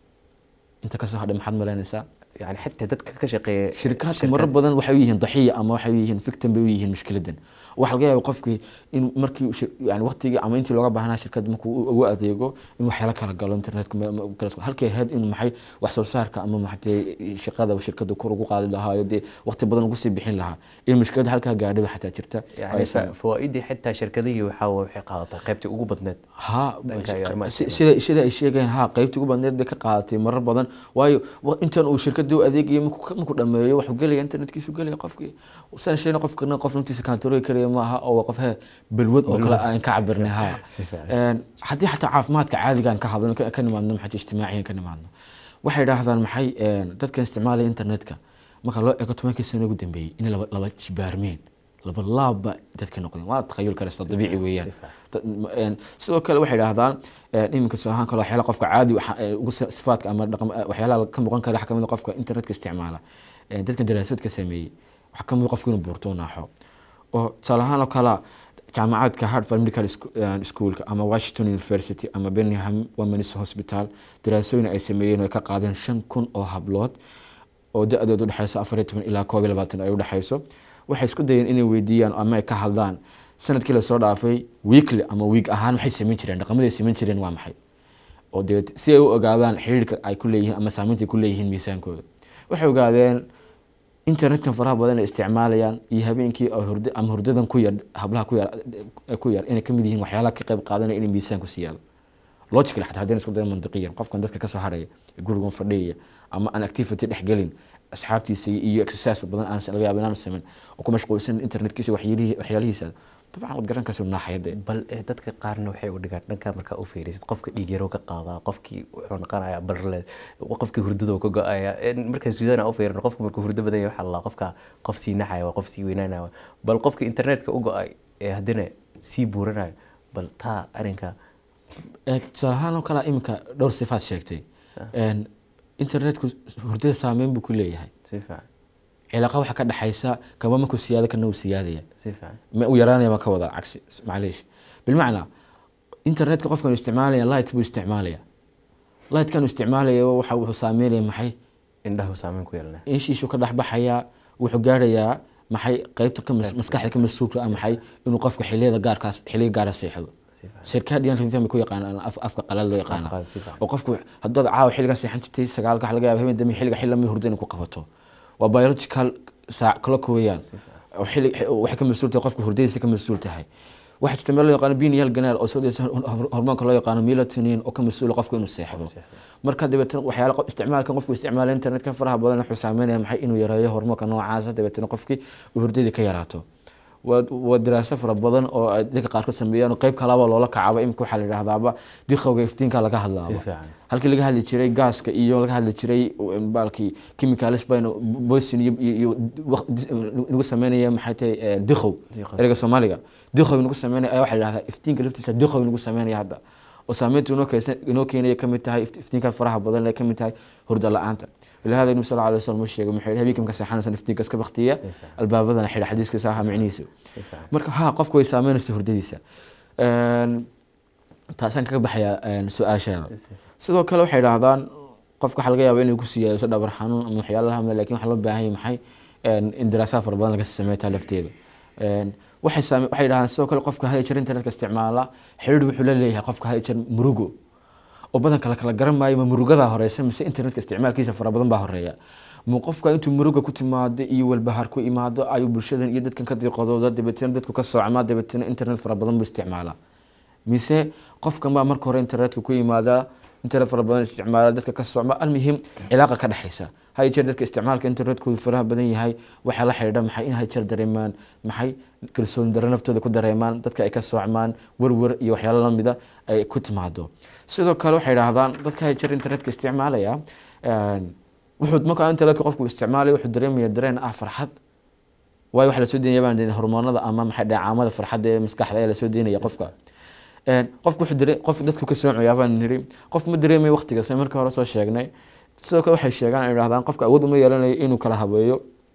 inta kasoo hadhay maxaad malaynaysaa yani xitaa dadka ka shaqeeya shirkaadka marar badan waxay u yihiin daxiya ama waxay u yihiin victim bay u yihiin mushkiladan waxaa laga yaaba qofkii in markii uu shir- yani waqtigii ama intii looga baahnaa shirkadda markuu u- ugu adeego in waxyaala kala galo internetka ma- ma- kala soo- halkay ahayd in maxay wax soo saarka ama maxatee shaqada shirkadda kor ugu qaadi lahaayo dee waqti badan ugu sii bixin lahaa in mushkilada halkaa gaadhiba xataa jirta yani fa- fawaaidii xitaa shirkadihii waxaa waxay qaadatay qaybtii ugu badneed ha Dhanka iyo arrimaha si- sida sida ay sheegayaan ha qaybtii ugu badneed bay ka qaadatay marar badan waayo wa- intan uu shirkadii u adeegaya markuu markuu dhameeyo wuxuu gelaya internetkiisu gelaya qofkii san sheena qofkana qof naftiisa kantarooli karaya maaha oo waa qof he balwad oo kale aan ka cabirnay ha Si fiican. Een, haddii xataa caafimaadka caadigaan ka hadlano ka ka nimaadno maxay ijtimaaciyan ka nimaadno waxay idhaahdaan maxay een, dadkan isticmaalaya internetka marka loo eego tobankii sano ugu dambeeyey inay laba laba jibaarmeen laba laabba dadka noqdeen waa takhayul karesta dabiici weeyaan si fiican. Dad- m- een, sidoo kale waxay idhaahdaan een, iminka tusaalahaan kale waxyaala qofka caadi waxa- ee, ugu si- sifaadka ama dhaqam ee, waxyaalaha ka muuqan kara waxaa kamid a qofka internetka isticmaala Een, dadkan daraasadood ka sameeyey waxaa kamid a qofka inuu buurto u naaxo oo tusaale ahaan oo kale jaamacaadka harvard medical Scho- eh, schoolka ama washington university ama birmingham womens hospital daraasooyin ay sameeyeen oo ay ka qaadeen shan kun oo hablood oo da-doodu udhexeyso afar iyo toban ilaa koob iyo labaatan ay udhexeyso waxay isku dayeen inay weydiiyaan ama ay ka hadlaan sanadkii lasoo dhaafay weekly ama week ahaan maxay sameyn jireen dhaqamadii ay sameyn jireen waa maxay oo dee si ay u ogaadaan xiriirka ay ku leeyihiin ama saameynta ay ku leeyihiin miisaankooda waxay ogaadeen internetkan faraha badan ay isticmaalayaan iyo habeenkii oo hurdo ama hurdadan ku yar hablaha ku yar ku yar inay kamid yihiin waxyaalaha ka qayb qaadanaya inay miisaan ku siiyaan logical xataa haddii isku dayo mantiqiyan qofkan dadka kasoo haraya ee gurigan fadhiyaya ama aan activity dhex gelin asxaabtiisa iyo exercise badan aan laga yaabo inaan sameyn oo ku mashquulsan internetkiisa waxyaalihii- waxyaalihiisa dabcan waad garan kasoo naaxayade bal eh, dadka qaarna waxay u dhigaan dhanka markaa u fiirisid qofka dhiig yaroo ka qaadaa qofkii wuxuu noqonayaa barle qofkii hurdada ka go-aya markaa suudana u fiirin qofka markuu hurdo badan yahay waxaa la qofka qof sii naxaya waa qof sii weynaanaya bal qofka internetka u go-ay ee haddana sii buuranayo bal taa arrinka Ee, tusaale ahaan oo kale iminka dhowr sifaad sheegtay Sa- Een, internetku hurdada saameyn buu ku leeyahay si fiican cilaqa waxaa ka dhexaysa kaba markuu siyaado kana uu siyaadaya si fiican ma u yaraanaya baan ka wada cagsi macleish bilmacnaa internetka qofkan isticmaalaya light buu isticmaalaya lightkan uu isticmaalaya waxa wuxuu saameynaya maxay indhahu saameyn ku yeelanaya inshiishu ka dhexbaxayaa wuxuu gaarayaa maxay qaybta ka mas- maskaxda ka mas-uulka ah maxay inuu qofka xiliyada gaarkaas xiliya gaara seexdo si fiican shirkadiyan rhythm ku yaqaanaan af- afka qalaad loo yaqaana Afka qalaad, si fiican. oo qofku haddaad caawa xilligan seexan jirtay sagaalka waxa laga yaaba habeen dambe xilliga xilli lamid hurdo inay ku qabato waa biological saac clock weeyaan oo xilli waxay ka mas-uul tahay qofka hurdadiisa ka mas-uul tahay waxaa jirta meel loo yaqaano pineal ganaal oo soo deysa hormoonka loo yaqaano melatonin oo ka mas-uula qofka inuu seexdo marka dabeetana waxyaala qof- isticmaalkan qofku isticmaala internetka faraha badan wuxuu saameynaya maxay inuu yareeyo hormoonka noocaasa dabeetana qofkii uu hurdadii ka yaraato waa waa daraaso fara badan oo ay dadka qaarkood sameeyaan oo qayb kalaba loola kacaba imika waxaa la yidhahdaaba diqowga iftiinka laga si hadlaaba fiican halkii laga hadli jiray gaaska iyo laga hadli jiray baalkii chemicals bayna boysin iyo iyo- iyo waq- nagu sameynaya maxay tahay eh, diqow Diqow. ereyga soomaaliga diqow nagu sameynaya ayaa waxaa la yidhahdaa iftiinka laftiisa diqow nagu sameynaya hadda oo saameynta inoo keensa inoo keenaya kamid tahay ift- iftiinka faraha badan ee kamid tahay hurda la-aanta ولهذا النبي صلى الله عليه وسلم sheegay muxuu yidhi habeenkii marka seexanaysan iftiinka iska baktiya albaabadana xidha xadiiskiisa ahaa micnihiisu si fiican marka ha qofku way saameynaysa hurdadiisa Een, taasaan kaga baxayaa een, su-aashaada sidoo kale waxay idhaahdaan qofka waxaa laga yaaba inay ku siiyaaso dhabar xanuun ama waxyaalaha hamle lakin waxaa loo baahan yahay maxay Een, in daraasaha fara badan laga sameeyo taa lafteeda Een, waxay saame waxay idhahdaan sidoo kale qofka haya jir internetka isticmaala xiriir wuxuu la leeyahay qofka haya jir murugo oo badanka la kala garan maayo ma murugadaa horeysa mise internetka isticmaalkiisa fara badan baa horeeya ma qofka intuu muruga ku timaado iyo walbahaar ku imaado ayuu bulshadan iyo dadkan ka diiqadooda dabeetana dadku ka soocmaa dabeetana internet fara badan buu isticmaalaa mise qofkan baa marka hore internetka ku yimaada internet fara badan isticmaala dadka ka socma almuhim cilaaqa ka dhexeysa hay jeer dadka isticmaalka internetkoodu faraha badan yahay waxaa la xidhiidha maxay in hay jeer dareemaan maxay kalsooni darro naftooda ku dareemaan dadka ay ka soocmaan werwer iyo waxyaalo lamida ay ku timaado sidoo kale waxay idhaahdaan dadka hay jeer internetka isticmaalaya een, wuxuu markaa internetka qofku isticmaalaya wuxuu dareemaya dareen ah farxad waayo waxa lasoo deynaya baan dee hormoonada ama maxay dhacaamada farxadda ee maskaxda ayaa lasoo deynaya qofka Een, qofku wuxuu dare qof dadku ka soocaya baan niri qof ma dareemayo waqtiga sida markii hore soo sheegnay sidoo kale waxay sheegaan ay idhahdaan qofka awood uma yeelanayo inuu kala habeeyo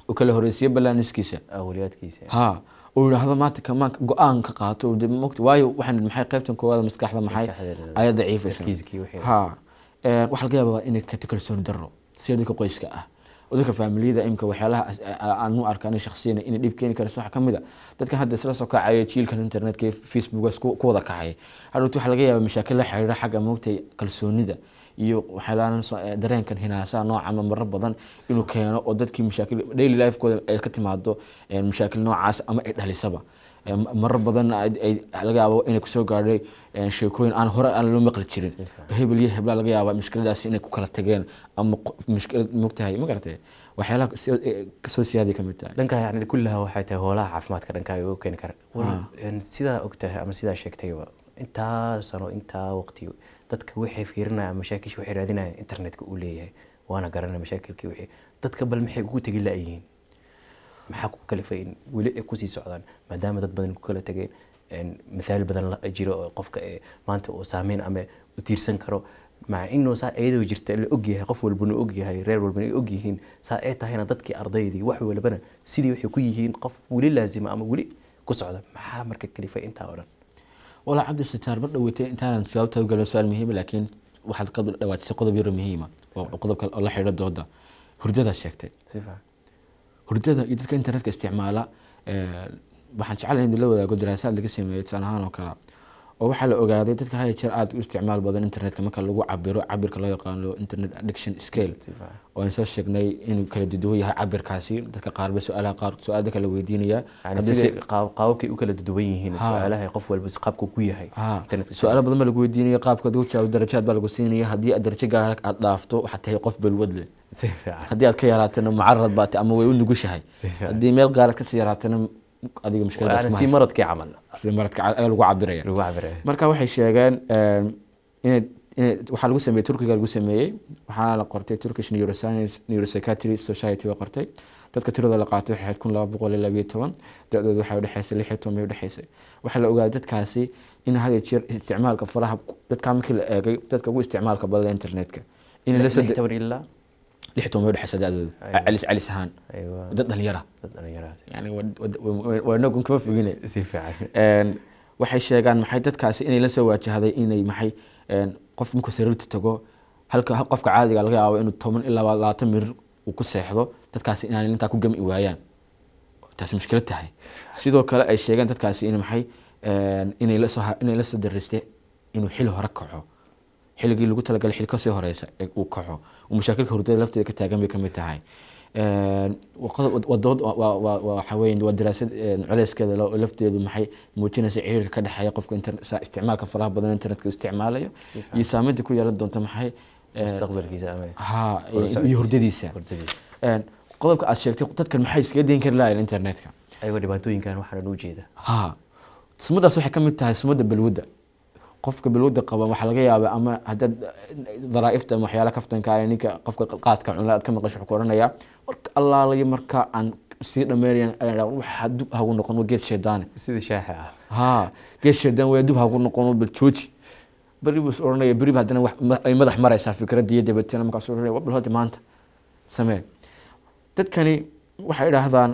uu kala horeysiyo ballaaniskiisa awliyaadkiisa ha uu yidhaahdo maanta kamaan go-aan ka qaato uu de mogta waayo waxaan maxay qaybtan koowaada maskaxda maxay Maskaxda ayaa daciifaysa tarkiiskii wixii. ha Een, waxaa laga yaabaa inay ka kalsooni darro sida dadka qoyska ah oo dadka faamiliyada imika waxyaalaha as- a- aan u arkaan shakhsiyan inay dhib keeni karayso waxaa ka mid a dadkan hadda isla soo kacaya jiilkan internetka iyo facebookas ku ku wada kacaya hadhowti waxaa laga yaabaa mashaakil la xiriira xagga moogtay kalsoonida iyo waxyaalahan soo- ee, dareenkan hinaasaha noocama marar badan inuu keeno oo dadkii mashaakil daily lifekooda ay ka timaado ee, mashaakil noocaas ama ay dhalisaba Ee, ma- marar badan ay- ay laga yaabo inay kusoo gaadhay ee, sheekooyin aan hore aan loo maqli jirin hebel iyo hebla laga yaaba mushkiladaasi inay ku kala tageen ama qo- mushkilad mogtahay ma garatay waxyaalaha soo- ee, kasoo siyaaday ka mid tahay dhanka yani kullaha waxay tahay hoolaha caafimaadka dhankaaga u keeni kara Wal- een, sidaa ogtahay ama sidaa sheegtayba intaa sano intaa waqti dadka waxay fiirinayaan mashaakilshi waxay raadinayaan internetka uu leeyahay waana garanaya mashaakilkii wixii dadka bal maxay ugu tegi la-yihiin maxaa ku kalifay in weli ay kusii socdaan maadaama dad badan ku kala tageen een, mithaal badan la jiro oo qofka ee maanta uu saameyn ama u tiirsan karo maca inuu saa iyadoo jirta la ogyahay qof walbana ogyahay reer walbana ay ogyihiin saa ay tahayna dadkii ardaydii wax walbana sidii waxay ku yihiin qof weli laazima ama weli ku socda maxaa marka kalifay intaa oo dhan walaa cabdi sitaar mar dhaweytay intaanan jawaabta u galin su-aal muhiima laakiin waxaad ka dhawaatisay qodob yaro muhiima oo qodobka oo la xidhiidha dooda hurdadaad sheegtay si fiican hurdada iyo dadka internetka isticmaala ee, waxaan jeclahay in la wadaago daraasaad laga sameeyey tusaale ahaan oo kale oo waxaa la ogaaday dadka haya jeer aada u isticmaal badan internetka marka lagu cabiro cabirka loo yaqaano internet addiction scale si fiican oo aan soo sheegnay inuu kala duwan yahay cabirkaasi dadka qaarba su-aalaha qaar su-aal dadka la weydiinaya yani Haddii sida se- qaab- qaababkay u kala duwan yihiin Ha. su-aalaha qof walba qaabku ku yahay Ha, internetka su-aalo badan baa lagu weydiinaya qaabka aad ugu jawaab darajaad baa lagu siinaya haddii aad darajo gaara aad dhaafto waxaad tahay qof balwad leh si fiican haddii aad ka yaraatana mucarad baa tahay ama way u nugushahay fiican. haddii meel gaaraad kasii yaraatana adiga mushkiladaas yani ma si hayso. maradkii camal sida maradka ca- ayaa lagu cabiraya lagu cabiraya marka waxay sheegeen em, inay inay waxaa lagu sameeyey turkiga lagu sameeyey waxaana la qortay turkish neuroscience neuropsychiatry society baa qortay dadka tiradooda la qaatay waxay ahayd kun laba boqol iyo labayo toban da-dooda waxay udhexaysay lix iyo toban bay udhexaysay waxaa la ogaaday dadkaasi in had iyo jeer isticmaalka faraha dadkaa markii la eegay dadka ugu isticmaalka badan internetka in la soo lix toban ilaa lix iyo toban bay udhexaysa da-dooda Aywa. calis calis ahaan aywa dad dhalinyara dad dhalinyaraad yani waa- waa- waa- waa inagun kama fogine si fiican Een, waxay sheegaan maxay dadkaasi inay la soo waajahday inay maxay een, qof markuu sariirta tago halka ha- qofka caadiga laga yaabo inuu toban ilaa labaatan mirir uu ku seexdo dadkaasi inaanay intaa ku gami waayaan taasi mushkilad tahay sidoo kale ay sheegeen dadkaasi in maxay een, inay la soo ha- inay la soo daristay inuu xili hore kaco xilligii lagu talagalay xili kasii horeysa ee uu kaco uu mashaakilka hurdada lafteeda ka taagan bay ka mid tahay Een, waa qodob- waa dood waa- waa- waa- waa waxaa weeye waa daraasad een, culeyskeeda lo- lafteedu maxay muujinaysa xiriirka ka dhexeeya qofka internet- sa- isticmaalka faraha badan internetka uu isticmaalayo iyo saameynta ku yeelan doonta maxay een, mustaqbalkiisa ama ha Wada iyo socodkiisa. hurdadiisa hurdadiisa Een, qodobka aad sheegtay dadkan maxay iskaga dayn kari lahayen internetka ayagoo dhibaatooyinkan waxaan u jeeda ha sumadaas waxay ka mid tahay sumada balwadda qofka balwadda qaba waxaa laga yaabaa ama haddaad daraaifta ama waxyaala kaftanka ah ninka qofka qaadka cunla aad ka maqasho wuxuu ku oranayaa marka allaalayo marka aan sii dhammeynaya waxaa dub hagu noqon waa geed shaydaane sida shaaxa ah ha geed shaydaan waa dub hagu noqon bal jooji beri buu is oranaya beri ba haddana wax- ma- ay madax maraysaa fikradda iyo dabeetana markaas oranaya bal hada maanta samee dadkani waxay idhaahdaan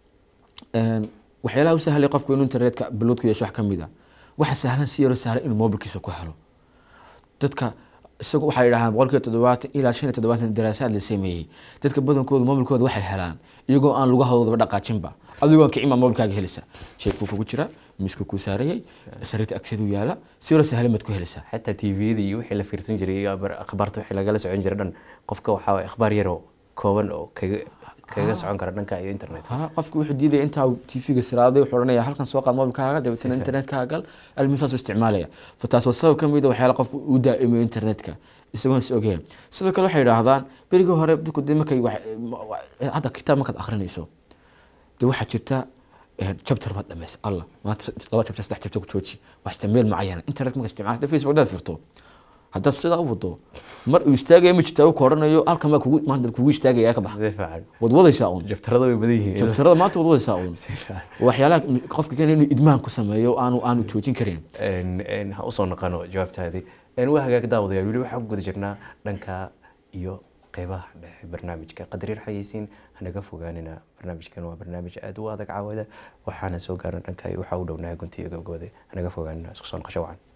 een, waxyaalaha u sahlay qofku inuu internetka balwad ku yeesho wax ka mid a waxa sahlan si yaroo sahlan inuu mobilkiisa ku helo dadka isagu waxay yidhahdaan boqolkiiba toddobaatan ilaa shan iyo toddobaatan daraasaad la sameeyey dadka badankooda mobilkooda waxay helaan iyagoo aan lugahoodaba dhaqaajinba adigoo aan kicin baa mobilkaaga helisa sheekuu kugu jira miiskuu kuu saarayay sariirta agteedu yaala si yaroo sahlan baad ku heleysaa xataa tvda iyo wixii la fiirsan jiray iyo abar- akhbaarta wixii lagala socon jiray dhan qofka waxaa waye akhbaar yaroo kooban oo kaga kaga socon kara dhanka iyo internet ha qofki wuxuu diidaya intaa uu tv-ga siraaday wuxuu oranaya halkan soo qaad mobilkaaga dabeetana internetkaaga gal almisaas u isticmaalaya fa taas waa sabab ka mid a waxyaala qofku uu daa'imiyo internetka isagoon is ogeyn sidoo kale waxay idhaahdaan berigii hore dadku de markay wax- ma- wa- hadda kitaab markaad akrinayso de waxaa jirta een, chapter baad dhamaysa allah maanta saddex- laba chapter saddex chapter ku jooji wax isticmaal macayana internet marka isticmaal hadda facebook hadaad furto haddaad sidaa u wado mar uu istaagaya ma jirtaa uu ka oranayo halkan baa kugu maanta kugu istaagaya ka bax si fiican wad wadaysaa uun jabtarada way badan yihiin jabtarada maanta wad wadaysaa uun si fiican waxyaalaha qofka keenaya inuu idmaan ku sameeyo aanu aanu joojin karin Een- een, ha usoo naqano jawaabtaadii Een, waa hagaag daawadayaal weli waxaan ku guda jirnaa dhanka iyo qeybaha dhexe barnaamijka qadariir xayeysiin hanaga fogaanina barnaamijkan waa barnaamij aada u adag caawada waxaana soo gaaran dhanka waxaa u dhownahay guntiga gabgabade hanaga fogaanina isku soo noqosho wacan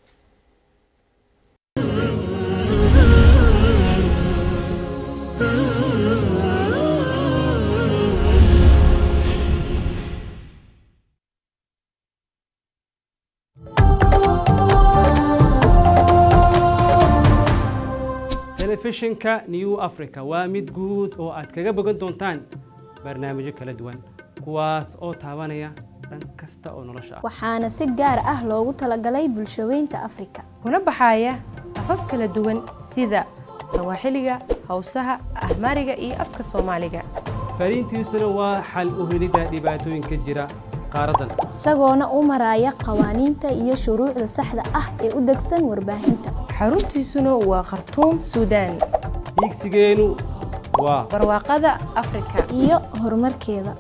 telefishinka new africa waa mid guud oo aad kaga bogan doontaan barnaamijyo kala duwan kuwaas oo taabanaya dhan kasta oo nolosha ah waxaana si gaar ah loogu talagalay bulshaweynta afrika kuna baxaya afaf kala duwan sida sawaaxiliga hawsaha ahmaariga iyo afka soomaaliga fariintiisuna waa xal u helidda dhibaatooyinka jira qaaraddan isagoona u maraya qawaaniinta iyo shuruucda saxda ah ee u degsan warbaahinta xaruntiisuna waa khartuum suudaan hiigsigeenu waa barwaaqada afrika iyo horumarkeeda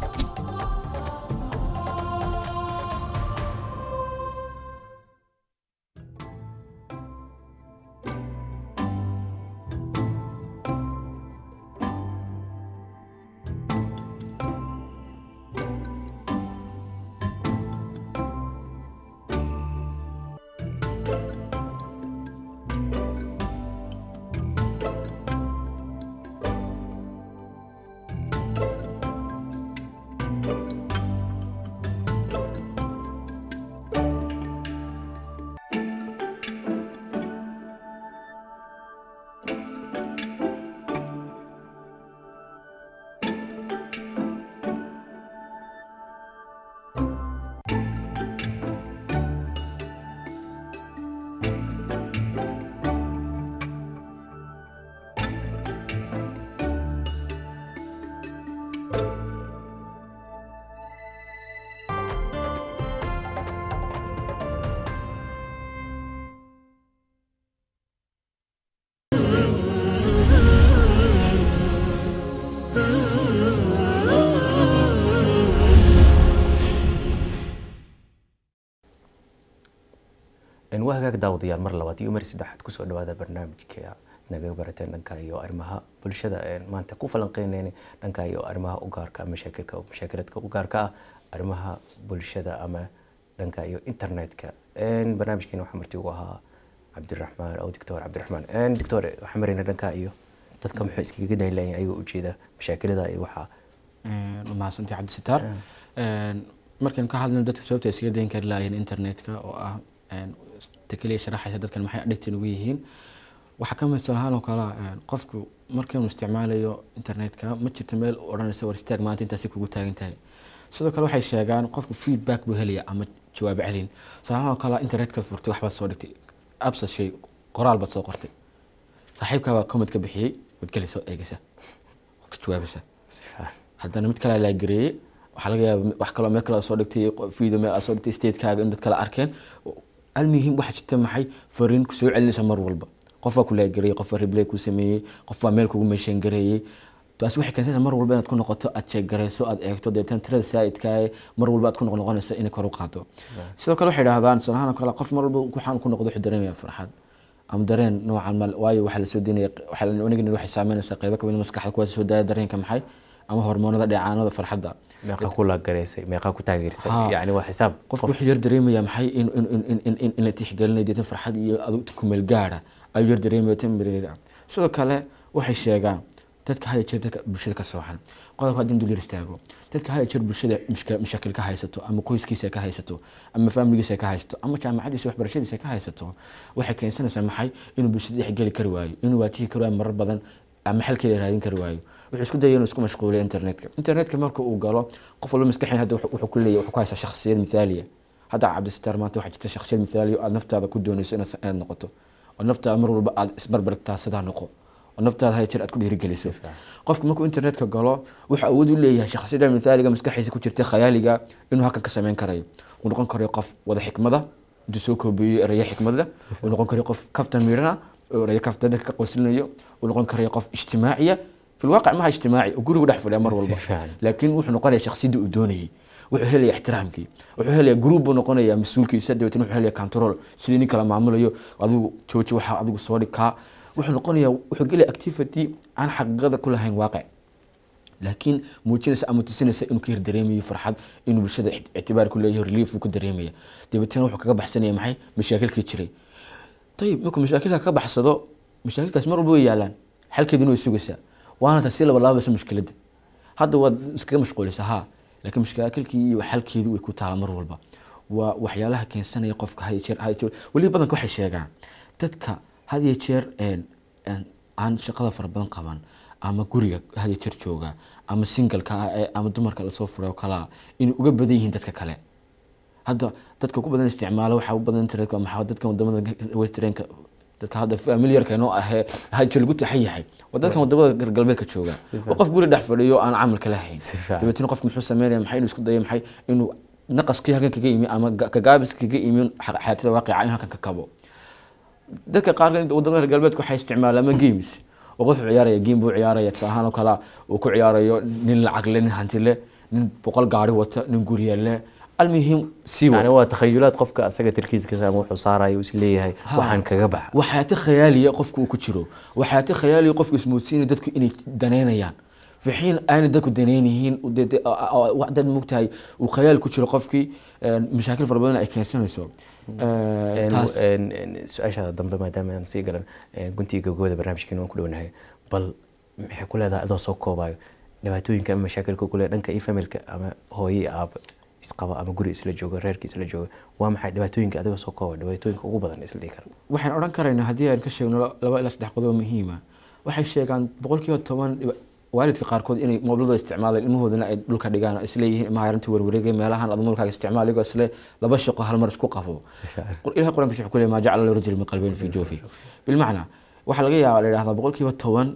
waa hagaag daawadayaal mar labaad iyo mar saddexaad kusoo dhawaada barnaamijka naga barateen dhanka iyo arrimaha bulshada maanta ku falanqeynayna dhanka iyo arrimaha u gaarka mashaakilka mashaakiladka u gaarka ah arrimaha bulshada ama dhanka iyo internetka barnaamijkeena waxaa marti ugu ahaa cabdiraxmaan oo doctor cabdiraxmaan doctor waxaa marayna dhanka iyo dadka muxuu iskaga daylayan ayagoo ujeeda mashaakilada iyo waxaa mahadsantii cabdisitaar markaynu ka hadlayno dadka sababta iskaga dayn kari lahaayeen internetka oo ah ta keliya sharaxaysa dadkan maxay addictin ugu yihiin waxaa ka midsan ahaan oo kale qofku markaynu isticmaalayo internetka ma jirto meel odhanaysa war istaag maanta intaasi kugu taagan tahay sidoo kale waxay sheegaan qofku feedback buu helaya ama jawaab celin tusaalahaan oo kale internetka furtay waxbaad soo dhigtay absa shay qoraal baad soo qortay saaxiibkaa baa comment ka bixiyey waad gelaysa oo eegaysa ka jawaabaysa haddana mid kale laa gareeyey waxaa laga yaaba wax kaloo meel kale soo dhigtay video meel aad soo dhigtay statekaaga in dad kale arkeen almuhim waxaa jirta maxay fariin kusoo celinaysa mar walba qof baa ku laagarayey qof baa replay ku sameeyey qof baa meel kugu meeshaan gareeyey taasi waxay keensanaysaa mar walba inaad ku noqoto aad sheeggarayso aad eegto deetan tirada saa'idkaaye mar walba aad ku noqnoqonaysa inay kor u qaado sidoo kale waxay idhahdaan tusaalahaan oo kale qof mar walba waxaan ku noqdo wuxuu dareemaya farxad ama dareen noocan mal waayo waxaa lasoo deynaya waxaa waxay saameynaysaa qeybo kamid maskaxda kuwaas soo daaya dareenka maxay ama hormoonada dheecaanada farxadda meeqa ku laagaraysay meeqa ku taageersay Haa. yani waa xisaab qofku wuxuu yar dareemaya maxay in in in in in in in la tixgelinayo deetan farxad iyo adug kumeel gaara ayuu yar dareemaya temporary ah sidoo kale waxay sheegaan dadka haya jeer dadka bulshada ka sooxan qodobka haddii dul yar istaago dadka haya jeer bulshada mishka- mashaakil ka haysato ama qoyskiisa ka haysato ama faamiligiisa ka haysato ama jaamacadiisa waxbarashadiisa ka haysato waxay keensanaysaa maxay inuu bulshada dhexgeli kari waayo inuu waajihi kari waayo marar badan ama xalkeeda raadin kari waayo wuxuu isku dayay inuu isku mashquuliyo internetka internetka marka uu galo qof walba maskaxin hadda wuxuu wuxuu ku leeyahay wuxuu ku haysaa shakhsiyad mithaaliya hadda cabdisitaar maanta waxaa jirta shakhsiyad mithaaliya oo aad naftaada ku doonayso inaad inaad noqoto oo naftaada mar walba aad isbarbartaa sidaa noqo oo naftaada haya jeer aad ku dhiirigeliso qofku markuu internetka galo wuxuu awood u leeyahay shakhsiyada mithaaliga maskaxiisa ku jirta khayaaliga inuu halkan ka sameyn karayo uu noqon karayo qof wada xikmada intuu soo koobiyo erayo xikmada uu noqon karayo qof kaftan miirana oo erayo kaftan dadka ka qoslinayo uu noqon karayo qof ijtimaaciya في الواقع ما هي اجتماعي وقولوا قدح في الامر والله فعلا. لكن وحنا نقول شخصيته ودوني wuxuu helaya ixtiraamkii wuxuu helaya group buu noqonaya mas-uulkiisa dabeetna wuxuu helaya control sidii nin kala maamulayo adigu jooji waxaa adigu soo dhig kaa wuxuu noqonayaa wuxuu gelaya activity aan xaqiiqada ku lahayn waaqic laakiin muujinaysa ama tusinaysa inuu ka hir dareemayo farxad inuu bulshada ict- ictibaar ku leeyahay relief buu ku dareemaya dabeetana wuxuu kaga baxsanaya maxay mashaakilkii jiray ayib markuu mashaakilka ka baxsado mashaakilkaas mar walba way yaalaan xalkeeduna way sugaysaa waana taasi laba laabaysa mushkiladda hadda waad iskaga mashquulisa ha laakiin mashaakilkii iyo xalkeedu way ku taala mar walba waa waxyaalaha keensanaya qofka had iyo jeer had iyo jeer weliba badanka waxay sheegaan dadka had iyo jeer een- een aan shaqada fara badan qaban ama guriga had iyo jeer jooga ama singalka ah ee ama dumarka lasoo furay oo kalaa inay uga badan yihiin dadka kale hadda dadka ku badan isticmaala waxaa u badan internetka maxaa dadkan wadamada westernka dadka hadda familiarka inoo ahee haje lagu taxan yahay waa dadkan wadamada reer galbeedka jooga oo qof guri dhex fadhiyo aan camalka lahayn Si fiican. dabeetna qofka muxuu sameynaya maxay inuu isku dayo maxay inuu naqaskii halkan kaga yimi ama ga- kagaabis kaga yimi xa- xayaatada waaqica in halkan ka kabo dadka qaar wadamada reer galbeedka waxay isticmaalaan ama games oo qof ciyaaraya game buu ciyaaraya tusaale ahaan oo kale uu ku ciyaarayo nin lacag le nin hanti le nin boqol gaari wata nin gurya le almuhim sii yani wada waa takhayulaad qofka asaga tarkiiskiisa ama wuxuu saarayo is leeyahay waxaan kaga baxa waxyaati khayaaliya qofka uu ku jiro waxyaati khayaaliya qofka ismoodsiinaya dadku inay daneynayaan fi xiin aanay dadku daneynihiin u dee- dee- a- a- wax dad mogtahay uu khayaal ku jiro qofkii een, mashaakil fara badan ay keensanayso Ee, taas su-aashaada dambe maadaama aan sii galan guntiga gabagabada barnaamijkeena waan ku dhownahay bal maxay ku leedahay adoo soo koobayo dhibaatooyinka ama mashaakilka kule dhanka iyo familka ama hooyo iyo aaba isqaba ama guri isla jooga reerka isla jooga waa maxay dhibaatooyinka adigoo soo kooba dhibaatooyinka ugu badan isla dhihi kara waxaan odhan karaynaa haddii aan ka sheegno la- laba ilaa saddex qodob oo muhiima waxay sheegaan boqolkiiba toban dhiba- waalidka qaarkood inay moobilada isticmaalaan ilmahoodana ay dhulka dhigaan oo isleeyihiin ilmaha yarinta warwareegay meelahan aad mobilkaaga isticmaal iyagoo isle laba shaqo hal mar isku qabo Qur- ilahay qur-aanka wuxuu ku leeyahay maa jacala lahu rajul min qalbayn fi jawfi bilmacnaa waxaa laga yaabaa la yidhahdaa boqolkiiba toban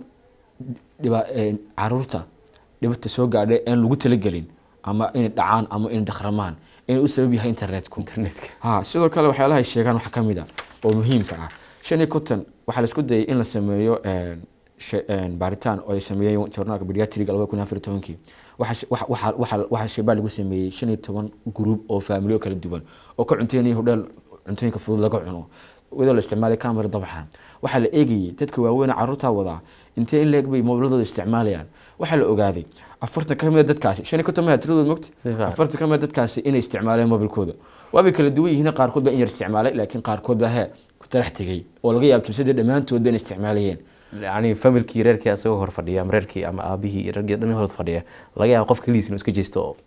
dhiba een, caruurta dhibata soo gaadhay aan lagu talagelin ama inay dhacaan ama inay dakhramaan inay u sabab yahay internetku internetka ha sidoo kale waxyaalaha ay sheegaan waxaa ka mid a oo muhiimka ah shan iyo konton waxaa la isku dayay in la sameeyo een, she- een, baaritaan oo ay sameeyeen journaalka pediatriga labada kun iyo afar iyo tobankii waxaa she- waxa- waxa- waxa- waxaa sheebaa lagu sameeyey shan iyo toban group oo faamilyo kala duwan oo ka cunteynaya hodheel cuntooyinka fudud laga cuno iyadoo la isticmaalay camera dabcan waxaa la eegayay dadka waaweyn ee caruurtaa wadaa intee in leeg bay moobiladooda isticmaalayaan waxaa la ogaaday afartan ka mid a dadkaasi shan iyo konton maya tiradood mogta Si fiican. afartan ka mid a dadkaasi inay isticmaaleen mobilkooda waabay kala duwan yihiin qaarkood baa in yar isticmaalay laakiin qaarkood baa hee ku talax tegay oo laga yaabo tirsadii dhammaantood ba inay isticmaalayeen yani familkii reerkii asagoo hor fadhiya ama reerkii ama aabihii iyo reerkii dhan hor fadhiya laga yaabo qof kaligiis inuu iska jeesto oo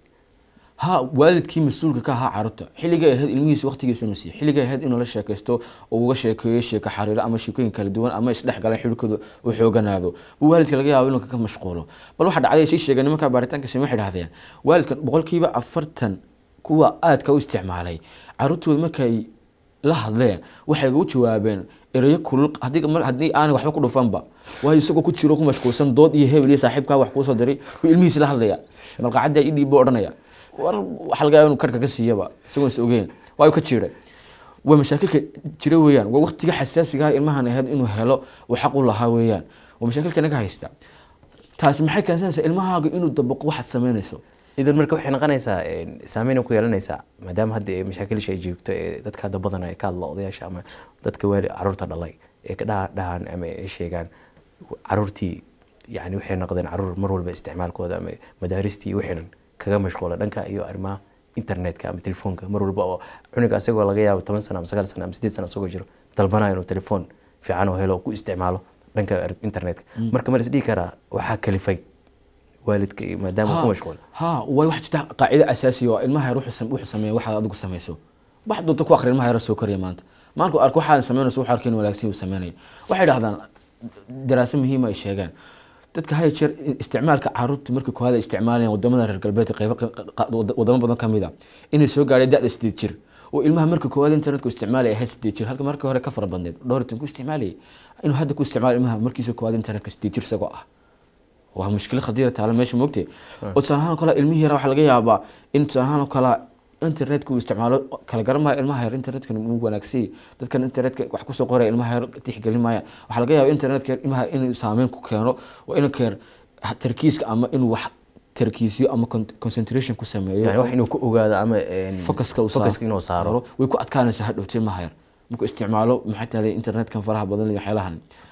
ha waalidkii mas-uulka ka ahaa caruurta xilligay ahayd ilmihiisa waqtigiisa inuu siiyo xilligay ahayd inuu la sheekaysto oo uga sheekeeyo sheeko xariiro ama sheekooyin kala duwan ama isdhex galaan xiriirkooda uu xooganaado buu waalidka laga yaabo inuu kaga mashquulo bal waxaa dhacday sii sheegay nimanka baaritaanka same waxay dhahdeen waalidkan boqolkiiba afartan kuwa aadka u isticmaalay caruurtooda markay la hadleen waxay ugu jawaabeen erayo kulul haddii mar- haddii aanay waxba ku dhufanba waayo isagoo ku jiro ku mashquulsan dood iyo hebel iyo saaxiibkaa wax kuusoo diray buu ilmihiisa la hadlaya malqacadda ii dhiib buu odhanaya war waxa laga yaaba inuu karka ka siiyaba isagoon is ogeen waayu ka jiray waa mashaakilka jira weeyaan waa waqtiga xasaasiga ah ilmahan ahayd inuu helo uu xaq u lahaa weeyaan waa mashaakilka naga haysta taasi maxay keensanaysaa ilmahaaga inuu dabaqo waxaad samaynayso idan marka waxay noqonaysaa een, saameyn ku yeelanaysaa maadaama hadda ee mashaakilisha ay joogto ee dadka hadda badan ay ka hadla odayaasha ama dadka waali caruurta dhalay ee ka dhaha- dhahaan ama ay sheegaan caruurtii yani waxay noqdeen caruur mar walba isticmaalkooda ama madaaristii wixii dhan kaga mashquula dhanka iyo arrimaha internetka ama telefoonka mar walba oo cunuga asagoo laga yaabo toban sano ama sagaal sano ama sideed sano asagoo jiro dalbanayo inuu telefoon fiican oo helo oo ku isticmaalo dhanka internetka marka ma la isdhihi karaa waxaa kalifay waalidka iyo maadaama uu ku mashquul ha way wax jirta qaacido asaasi oo ilmaha yar wuxuu sam- wuxuu sameeya waxaad adigu samayso wax doonta ku akhri ilmaha yar soo koraya maanta maalku arko waxaad samaynayso wuxuu arkeen wanaagsan uu sameynaya waxay dhahdaan daraaso muhiima ay sheegaan dadka haya jeer isticmaalka caruurta markii koowaad ay isticmaalayaan wadamada reer galbeedka qaybo qa- qa- wada- wadamo badan ka mid a inay soo gaadhay da-da sideed jir oo ilmaha markii koowaad internetku isticmaalaya ahayd sideed jir halka markii hore ka fara badneed dhowr iyo toban ku isticmaalayay inuu hadda ku isticmaalo ilmaha markiisa koowaad internetka sideed jir isagoo ah waa mushkilo khadiira taala meesha moogtee oo tusaale ahaan oo kale ilmihii yara waxaa laga yaabaa in tusaale ahaan oo kale internetka uu isticmaalo kala garan maayo ilmaha yar internetka uu wanaagsan dadkan internetka wax kusoo qoraya ilmaha yar tixgelin maayaan waxaa laga yaabaa internetka ilmaha inuu saameyn ku keeno waa inuu keer tarkiiska ama inuu wax tarkiisyo ama con- concentration ku sameeyo yani wax inuu ku ogaado ama een, focuska uu focuska inuu saaro way ku adkaanaysaa hadhowtee ilmaha yar markuu isticmaalo maxay tahay internetkan faraha badan iyo waxyaalahan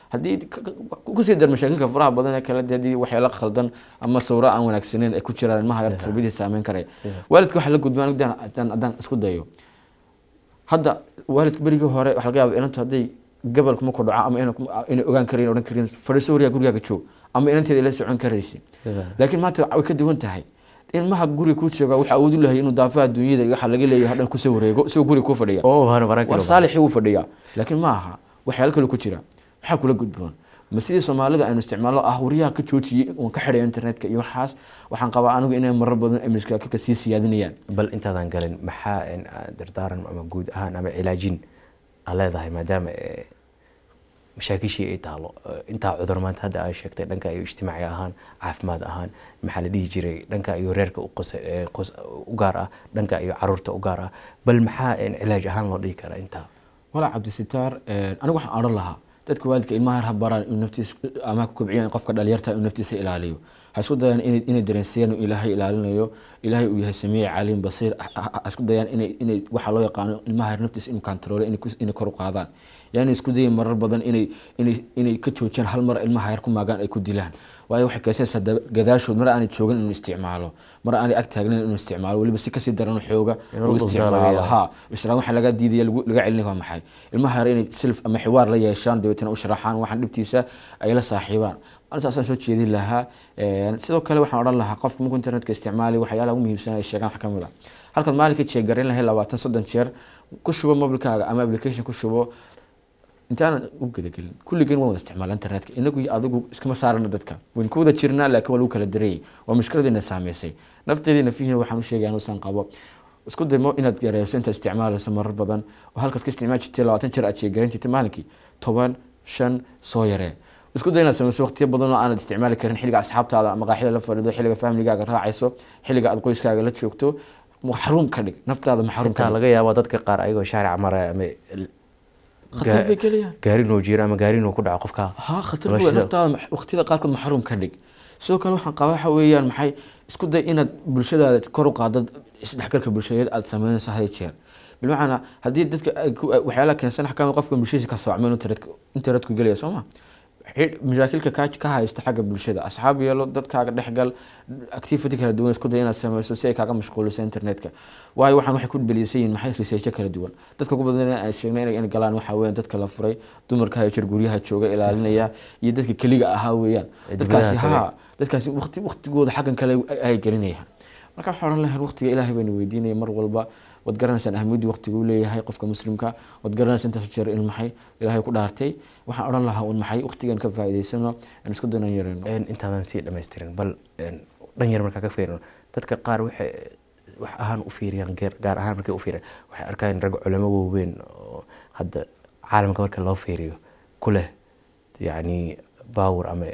haddii ka- ka- kusii dar mashaakilka faraha badan ee kale dee haddii waxyaala khaldan ama sawro aan wanaagsaneyn ay ku jiraan ilmaha yar tarbiyadii saameyn karaya waalidka waxaa la gudbaan haddaan haddaan- haddaan isku dayo hadda waalidka berigii hore waxaa laga yaaba inantu hadday gabalku markuu dhaco ama ina- inay ogaan karayn odhan karin fadhiiso warigaa gurigaaga joog ama inanteeda la socon karaysa laakiin maanta way ka duwan tahay ilmaha guriga ku jooga waxa awood u lahay inuu daafaha dunyada iyo waxa laga leeyahay hadhan kusoo wareego isagoo guriga ku fadhiya oo hana baran war saalixii wuu fadhiyaa laakiin ma aha waxyaalo kale ku jira maxaa kula gudboon ma sidii soomaalida aynu isticmaalno ah wariyaha ka joojiyey oon ka xidhay internetka iyo waxaas waxaan qabaa anigu inay marar badan ay mashkaakilka sii siyaadinayaan bal intaadan galin maxaa een, aa dardaaran ama guud ahaan ama cilaajin aa leedahay maadaama ee, mashaakishii ay taalo ee, intaa cudur maanta hadda aa sheegtay dhanka iyo ijtimaaci ahaan caafimaad ahaan maxaa la dhihi jiray dhanka iyo reerka u qos- ee, qos- u gaar ah dhanka iyo caruurta u gaar ah bal maxaa een, cilaaj ahaan loo dhihi karaa intaa walaa cabdisitaar anigu waxaan odhan lahaa dadka waalidka ilmaha yar ha baraan inuu naftiisa ama ku kobciyaan qofka dhalinyarta inuu naftiisa ilaaliyo ha isku dayaan inay inay dareensiiyaan inuu ilaahay ilaalinayo ilaahay uu yahay samiic caliim basiir ha- ha ha isku dayaan inay inay waxaa loo yaqaano ilmaha yar naftiisa inuu kantaroolo inay ku- inay kor u qaadaan yaani isku dayin marar badan inay inay inay ka joojiyaan hal mar ilmaha yar ku maagaan ay ku dilaan waayo waxay keensanaysaa daba- gadaashood mar aanay joogin inuu isticmaalo mar aanay ag taagnayn inuu isticmaalo weliba si kasii daran xooga Inuu uu dhuftaa laga isticmaalo yaabo. ha islaam waxaa laga diidaya lagu- laga celinaya waa maxay ilmaha yar inay silf ama xiwaar la yeeshaan dabeetana u sharaxaan waxaan dhibtiisa ay la saaxiibaan an saasaan soo jeedin lahaa Een, sidoo kale waxaan odhan lahaa qofka markuu internetka isticmaali waxyaalaha ugu muhiimsan ay sheegaan wax ka mid a halkaad maalinka jeegarin lahayd labaatan soddon jeer ku shubo mobilkaaga ama application ku shubo intaanan u gudagelin kulligeen waan wada isticmaala internetka inagu iyo adigu iskama saarana dadka wayn ku wada jirnaa laakiin waa lagu kala darayay waa mushkiladeena saameysay nafteedii nafihiina waxaan u sheegaya anuusan qabo isku daymo inaad yareyso intaad isticmaalayso marar badan oo halkaad ka isticmaali jirtay labaatan jeer aad sheegarin jirtay maalinkii toban shan soo yaree isku day inaad sameyso waqtiyo badan oo aanad isticmaali karin xilliga asxaabtaada ama qaaxida la fadhido xilliga famligaaga raacayso xilliga aad qoyskaaga la joogto maxruum ka dhig naftaada maxruum ka intaa dhig laga yaabo dadka qaar ayagoo shaaric maraya ama l- khatar bay gelayaan gaarinuu jiro ama gaarinuu ku dhaco qofka ها خطر noloshiisa- بوي نفtaada ma- waqtiyada qaarkood maxruum ka dhig sidoo kale waxaan qabaa waxa weeyaan maxay isku day inaad bulshadaada kor u qaado isdhexgalka bulshadeed aad sameynayso had iyo jeer bilmacnaa haddii dadka ay ku- ay- waxyaalaha keensan waxa kamid qofka bulshadiisa ka soocmeen internetka internetku gelaya soo ma xidh- mashaakilka ka ka haysta xagga bulshada asxaab yeelo dadkaaga dhexgal activity kala duwan isku day inaad sameyso si ay kaaga mashquuliso internetka waayo waxaan waxay ku belisan yihiin maxay researcho kala duwan dadka ugu badan aan sheegnay inay inay galaan waxaa weeyaan dadka la furay dumarka hayo jir guryaha jooga ilaalinaya iyo dadka keliga ahaa weeyaan Ee dadkaasi dibadaha tagay. haa dadkaasi waqti waqtigooda xaggan kale ay- ay gelinayaan marka waxaan oran lahayn waqtiga ilaahay baynu weydiinaya mar walba waad garanaysaan ahmiyaddu waqtigu u leeyahay qofka muslimka waad garanaysaa intaas jeer in maxay ilaahay ku dhaartay waxaan odhan lahaa un maxay waqtigan ka faa'iidaysano aan isku danan yarayno Een, intaadan sii dhammaystirin bal een, dhan yar markaa ka fiirino dadka qaar waxay wax ahaan u fiiriyaan gaar- gaar ahaan markay u fiiriyaan waxay arkaan rag culamo waaweyn oo hadda caalamka marka loo fiiriyo ku leh yacni baawur ama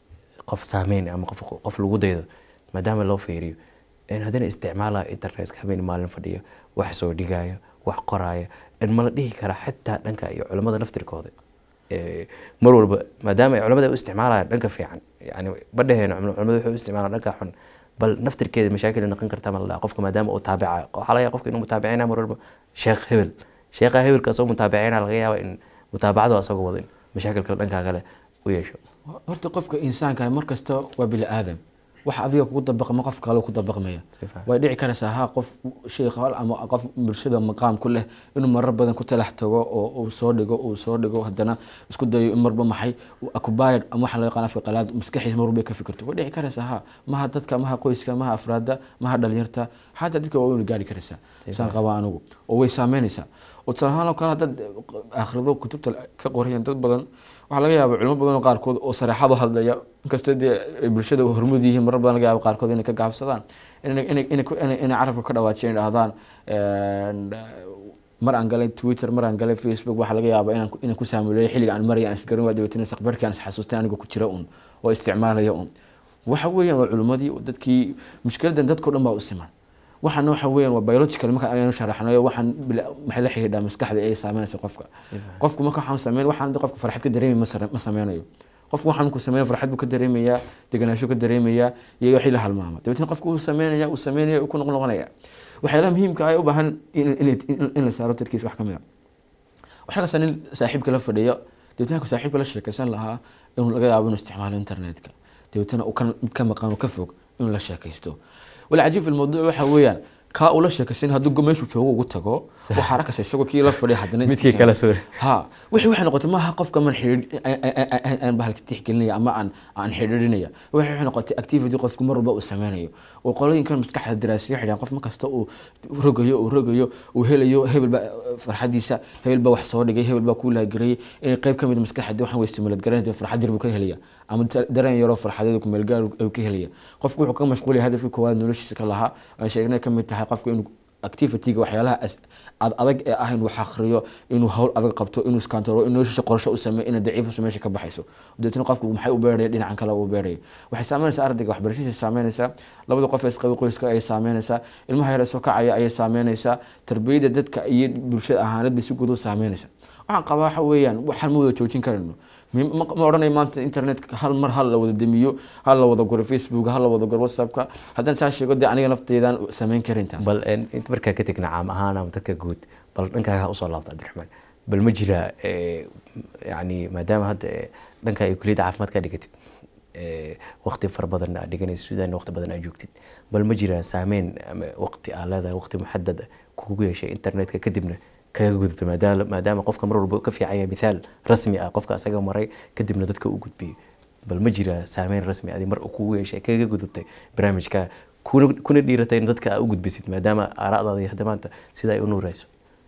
qof saameyn ama qof qof lagu daydo maadaama loo fiiriyo een, haddana isticmaalaya internetka habeen maalin fadhiyo wax soo dhigaayo wax qoraayo een, ma la dhihi karaa xitaa dhanka iyo culamada naftirkooda ee, mar walba maadaama ay culamada u isticmaalayaan dhanka fiican yani badhaheena culamada waxay u isticmaalaan dhanka xun bal naftirkeeda mashaakil ay noqon karta ma la dhaha qofka maadaama uu taabicayo waxaa laga yaaba qofka inuu mutaabicina mar walba sheekh hebel sheekha hebelka asagoo mutaabicina laga yaaba in mutaabacadu asagoo wado in mashaakil kale dhankaa kale u yeesho horta qofka insaanka mar kasta waa bini aadam wax adiga kugu dabaqma qof kale ku dabaqmaya Si fiican. way dhici karaysaa ha qof sheekh hal ama qof bulshada maqaam ku leh inuu marar badan ku talax tago oo uu soo dhigo uu soo dhigo haddana isku dayo in marba maxay akubayad ama waxa loo yaqaan afka qalaad maskaxiis mar walba ka fikirto way dhici karaysaa ha maha dadka maha qoyska maha afraada maha dhalinyarta xataa dadka waa weynu gaari karaysaa saan qabaa anigu oo way saameynaysaa oo tusaale ahaan oo kale haddaad akhrido kutubta ka qorayaan dad badan waxaa laga yaaba culimo badan oo qaarkood oo sareexado hadlaya inkastoo dee ay bulshada hormud yihiin marar badan laga yaaba qaarkood inay ka gaabsadaan inay inay inay ku- inay inay carabka ka dhawaajiyeen dhahdaan een, mar aan galay twitter mar aan galay facebook waxaa laga yaaba inaan ku- inaan ku saamuleeyo xilliga aan maraya aan isgaran waa dabeetana saqbarkii aan isxasuustay anigoo ku jira un oo isticmaalaya un waxa weeyaan waa culimmadii oo dadkii mushkiladan dadkao dhan baa u siman waxaana waxa weeyaan waa biological marka aynu sharaxnayo waxaan bila- maxay la xidhiidhaa maskaxda ay saameynaysa qofka qofku marka waxaan sameyn waxaan qofka farxad ka dareemi ma sare- ma sameynayo qofku waxaan ku sameyn farxad buu ka dareemayaa deganaansho ka dareemayaa iyo wixii la halmaama dabeetna qofku uu sameynaya uu sameynaya uu ku noqnoqonaya waxyaalaha muhiimka ah ee u baahan in- in in- in la saaro dadkiisa wax ka mid a waxaa kasta nin saaxiibka la fadhiyo dabeetana ku saaxiibka la sheekaysan lahaa inuu laga yaabo inuu isticmaalo internetka dabeetana uu kan mid ka maqan oo ka fog inuu la sheekaysto walcajiib fi lmawduuc waxa weeyaan kaa uu la sheekaysan hadduu go- meeshuu joogo ugu tago waxaa arkaysa isagoo kii la fadhiya haddana midkii kala soo ha wixii waxay noqotay maaha qofka man xidhiidh aan bahalka tixgelinaya ama aan aan xidhiidhinaya waxay waxay noqotay activity qofku mar walba uu sameynayo oo qolooyinkan maskaxda daraasiya xidhaan qof markasta uu rogayo uu rogayo uu helayo hebel baa farxadiisa hebel baa wax soo dhigay hebel baa kuu laagarayay inay qayb ka mid a maskaxda waxaan weystimalad garanaysa farxad yar buu ka helaya ama da- dareen yaroo farxadeed ku meel gaar ayuu ka helaya qofku wuxuu ka mashquulaya hadafkii koowaad noloshiisa ka lahaa aan sheegnay ka mid tahay qofku inuu activityga waxyaalaha as- ad adag ee ah inuu wax akhriyo inuu hawl adag qabto inuu iskaantoro in noloshiisa qorsho u sameeyo ina daciifasa meesha ka baxayso dabeetna qofku maxay u beeraya dhinacan kale uu beeraya waxay saameynaysaa ardayga waxbarashadiisa saameynaysaa labada qof ee isqabi qoyska ayay saameynaysaa ilmaha yar ee soo kacaya ayay saameynaysaa tarbiyada dadka iyo bulshada ahaanad bay si guud u saameynaysaa waxaan qabaa waxa weeyaan waxaan ma wada joojin karayno ma ma odhanayo maanta internetka hal mar hal la wada demiyo hal la wada guro facebook hal la wada guro whatsappka haddaan saa sheego dee aniga nafteedaan samayn karin taas bal een, inta markaa ka tegna caam ahaan ama dadka guud bal dhankaaga usoo laabta cabdiraxmaan bal ma jira eh, yani maadaama hadda eh, dhanka ay kuliyadda caafimaad ka dhigatid eh, waqti fara badan aad dhiganaysid sudan waqti badan aad joogtid bal ma jira saameyn ama waqti aa leedahay waqti muxadad ah kugu yeeshay internetka kadibna kaga gudubta maadaama maadaama qofka mar walba ka fiicanya mithaal rasmi ah qofka asaga maray kadibna dadka u gudbiyay bal ma jira saameyn rasmi adi mar uu kugu yeeshay kaga gudubtay barnaamijka kuna kuna dhiiratay in dadka aa u gudbisid maadaama aara'daada iyo hadda maanta sida ay u nuurayso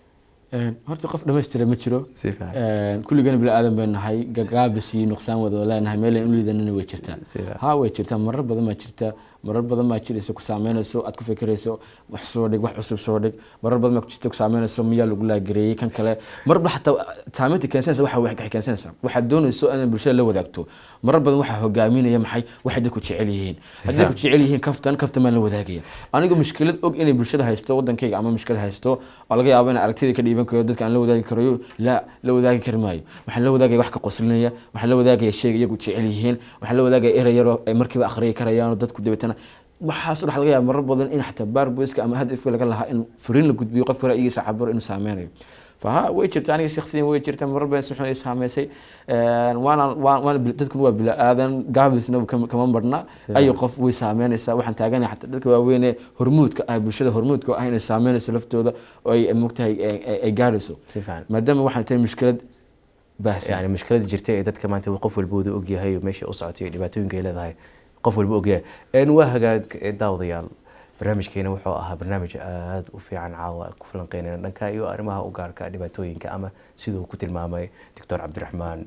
Een, horta qof dhammaystira ma jiro si fiican Een, kulligana bini aadan bay nahay gagaabis iyo nuqsaan wada leenahay meel aan u liidanana way jirtaa Si fiican. ha way jirtaa marar badan baa jirta marar badan baa jiraysa ku saameynayso aad ku fikirayso wax soo dhig wax cusub soo dhig marar badan baa ku jirta ku saameynayso miyaa lagu laagareeyey kan kale marba xataa saameynta keensanaysa waxa waxay keensanaysaa waxaad doonayso inaad bulshada la wadaagto marar badan waxaa hogaaminaya maxay waxay dadku jecel yihiin haddii dadku jecel yihiin kaftan kaftan baan la wadaagaya anigu mushkilad og inay bulshada haysto wadankayga ama mushkilad haysto oo laga yaabo in aragtida ka dhiiban karo dadka aan la wadaagi karayo la la wadaagi kari maayo waxaan la wadaagaya wax ka qoslinaya waxaan la wadaagaya sheeg iyagu jecel yihiin waxaan la wadaagaya erey yaroo ay markiiba akhriyi karayaan oo dadku dabeetana waxaas waxa laga yaaba marar badan in xataa baarboyska ama hadafka laga lahaa in furiin la gudbiyo qofka ra'yigiisa cabiro inuu saameynayo faha way jirta aniga shakhsiyan way jirta marar badan si xun ay saameysay Een, waana waa- waana bil- dadkuna waa bila aadan gaabisna kama kama marna Sida- ayo qof way saameynaysaa waxaan taaganahay xataa dadka waaweyn ee hormuudka ah bulshada hormuudka ah inay saameynayso laftooda oo ay mogtahay ay- ay- ay gaarayso si fiican maadaama waxay tahay mushkilad baahsan yani mushkilada jirta ee dadka maanta qof walba wada ogyahay oo meesha u socotay iyo dhibaatooyinka ay leedahay qof walba ogyahay een waa hagaag eh, daawadayaal barnaamijkeena wuxuu ahaa barnaamij aada u fiican caawa ku falanqeynayna dhanka iyo arrimaha u gaarka dhibaatooyinka ama siduu ku tilmaamay doctor cabdiraxmaan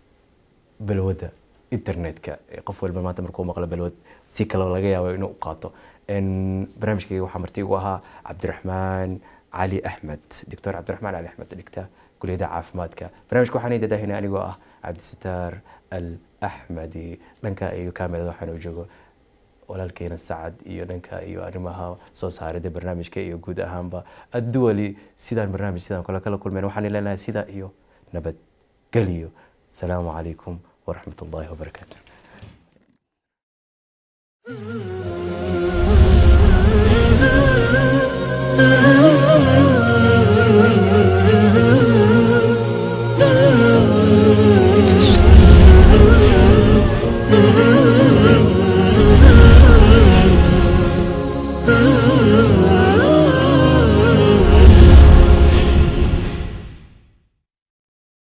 balwada internetka Eh, qof walba maanta markuu maqlo balwad si kale laga yaabo inuu u qaato Een, barnaamijkayga waxaa marti ugu ahaa cabdiraxmaan cali axmed doctor cabdiraxmaan cali axmed dhigta kuliyadda caafimaadka barnaamijka waxaan idadaahina anigoo ah cabdisitaar al axmedi dhanka iyo kamerada waxaan u joogo walaalkeena sacad iyo dhanka iyo arrimaha soo saaridda barnaamijka iyo guud ahaanba adduwali sidaan barnaamij sidaan kale kala kulmeen waxaan leenahay sidaa iyo nabadgelyo salaamu calaykum waraxmat ullaahi wabarakaatu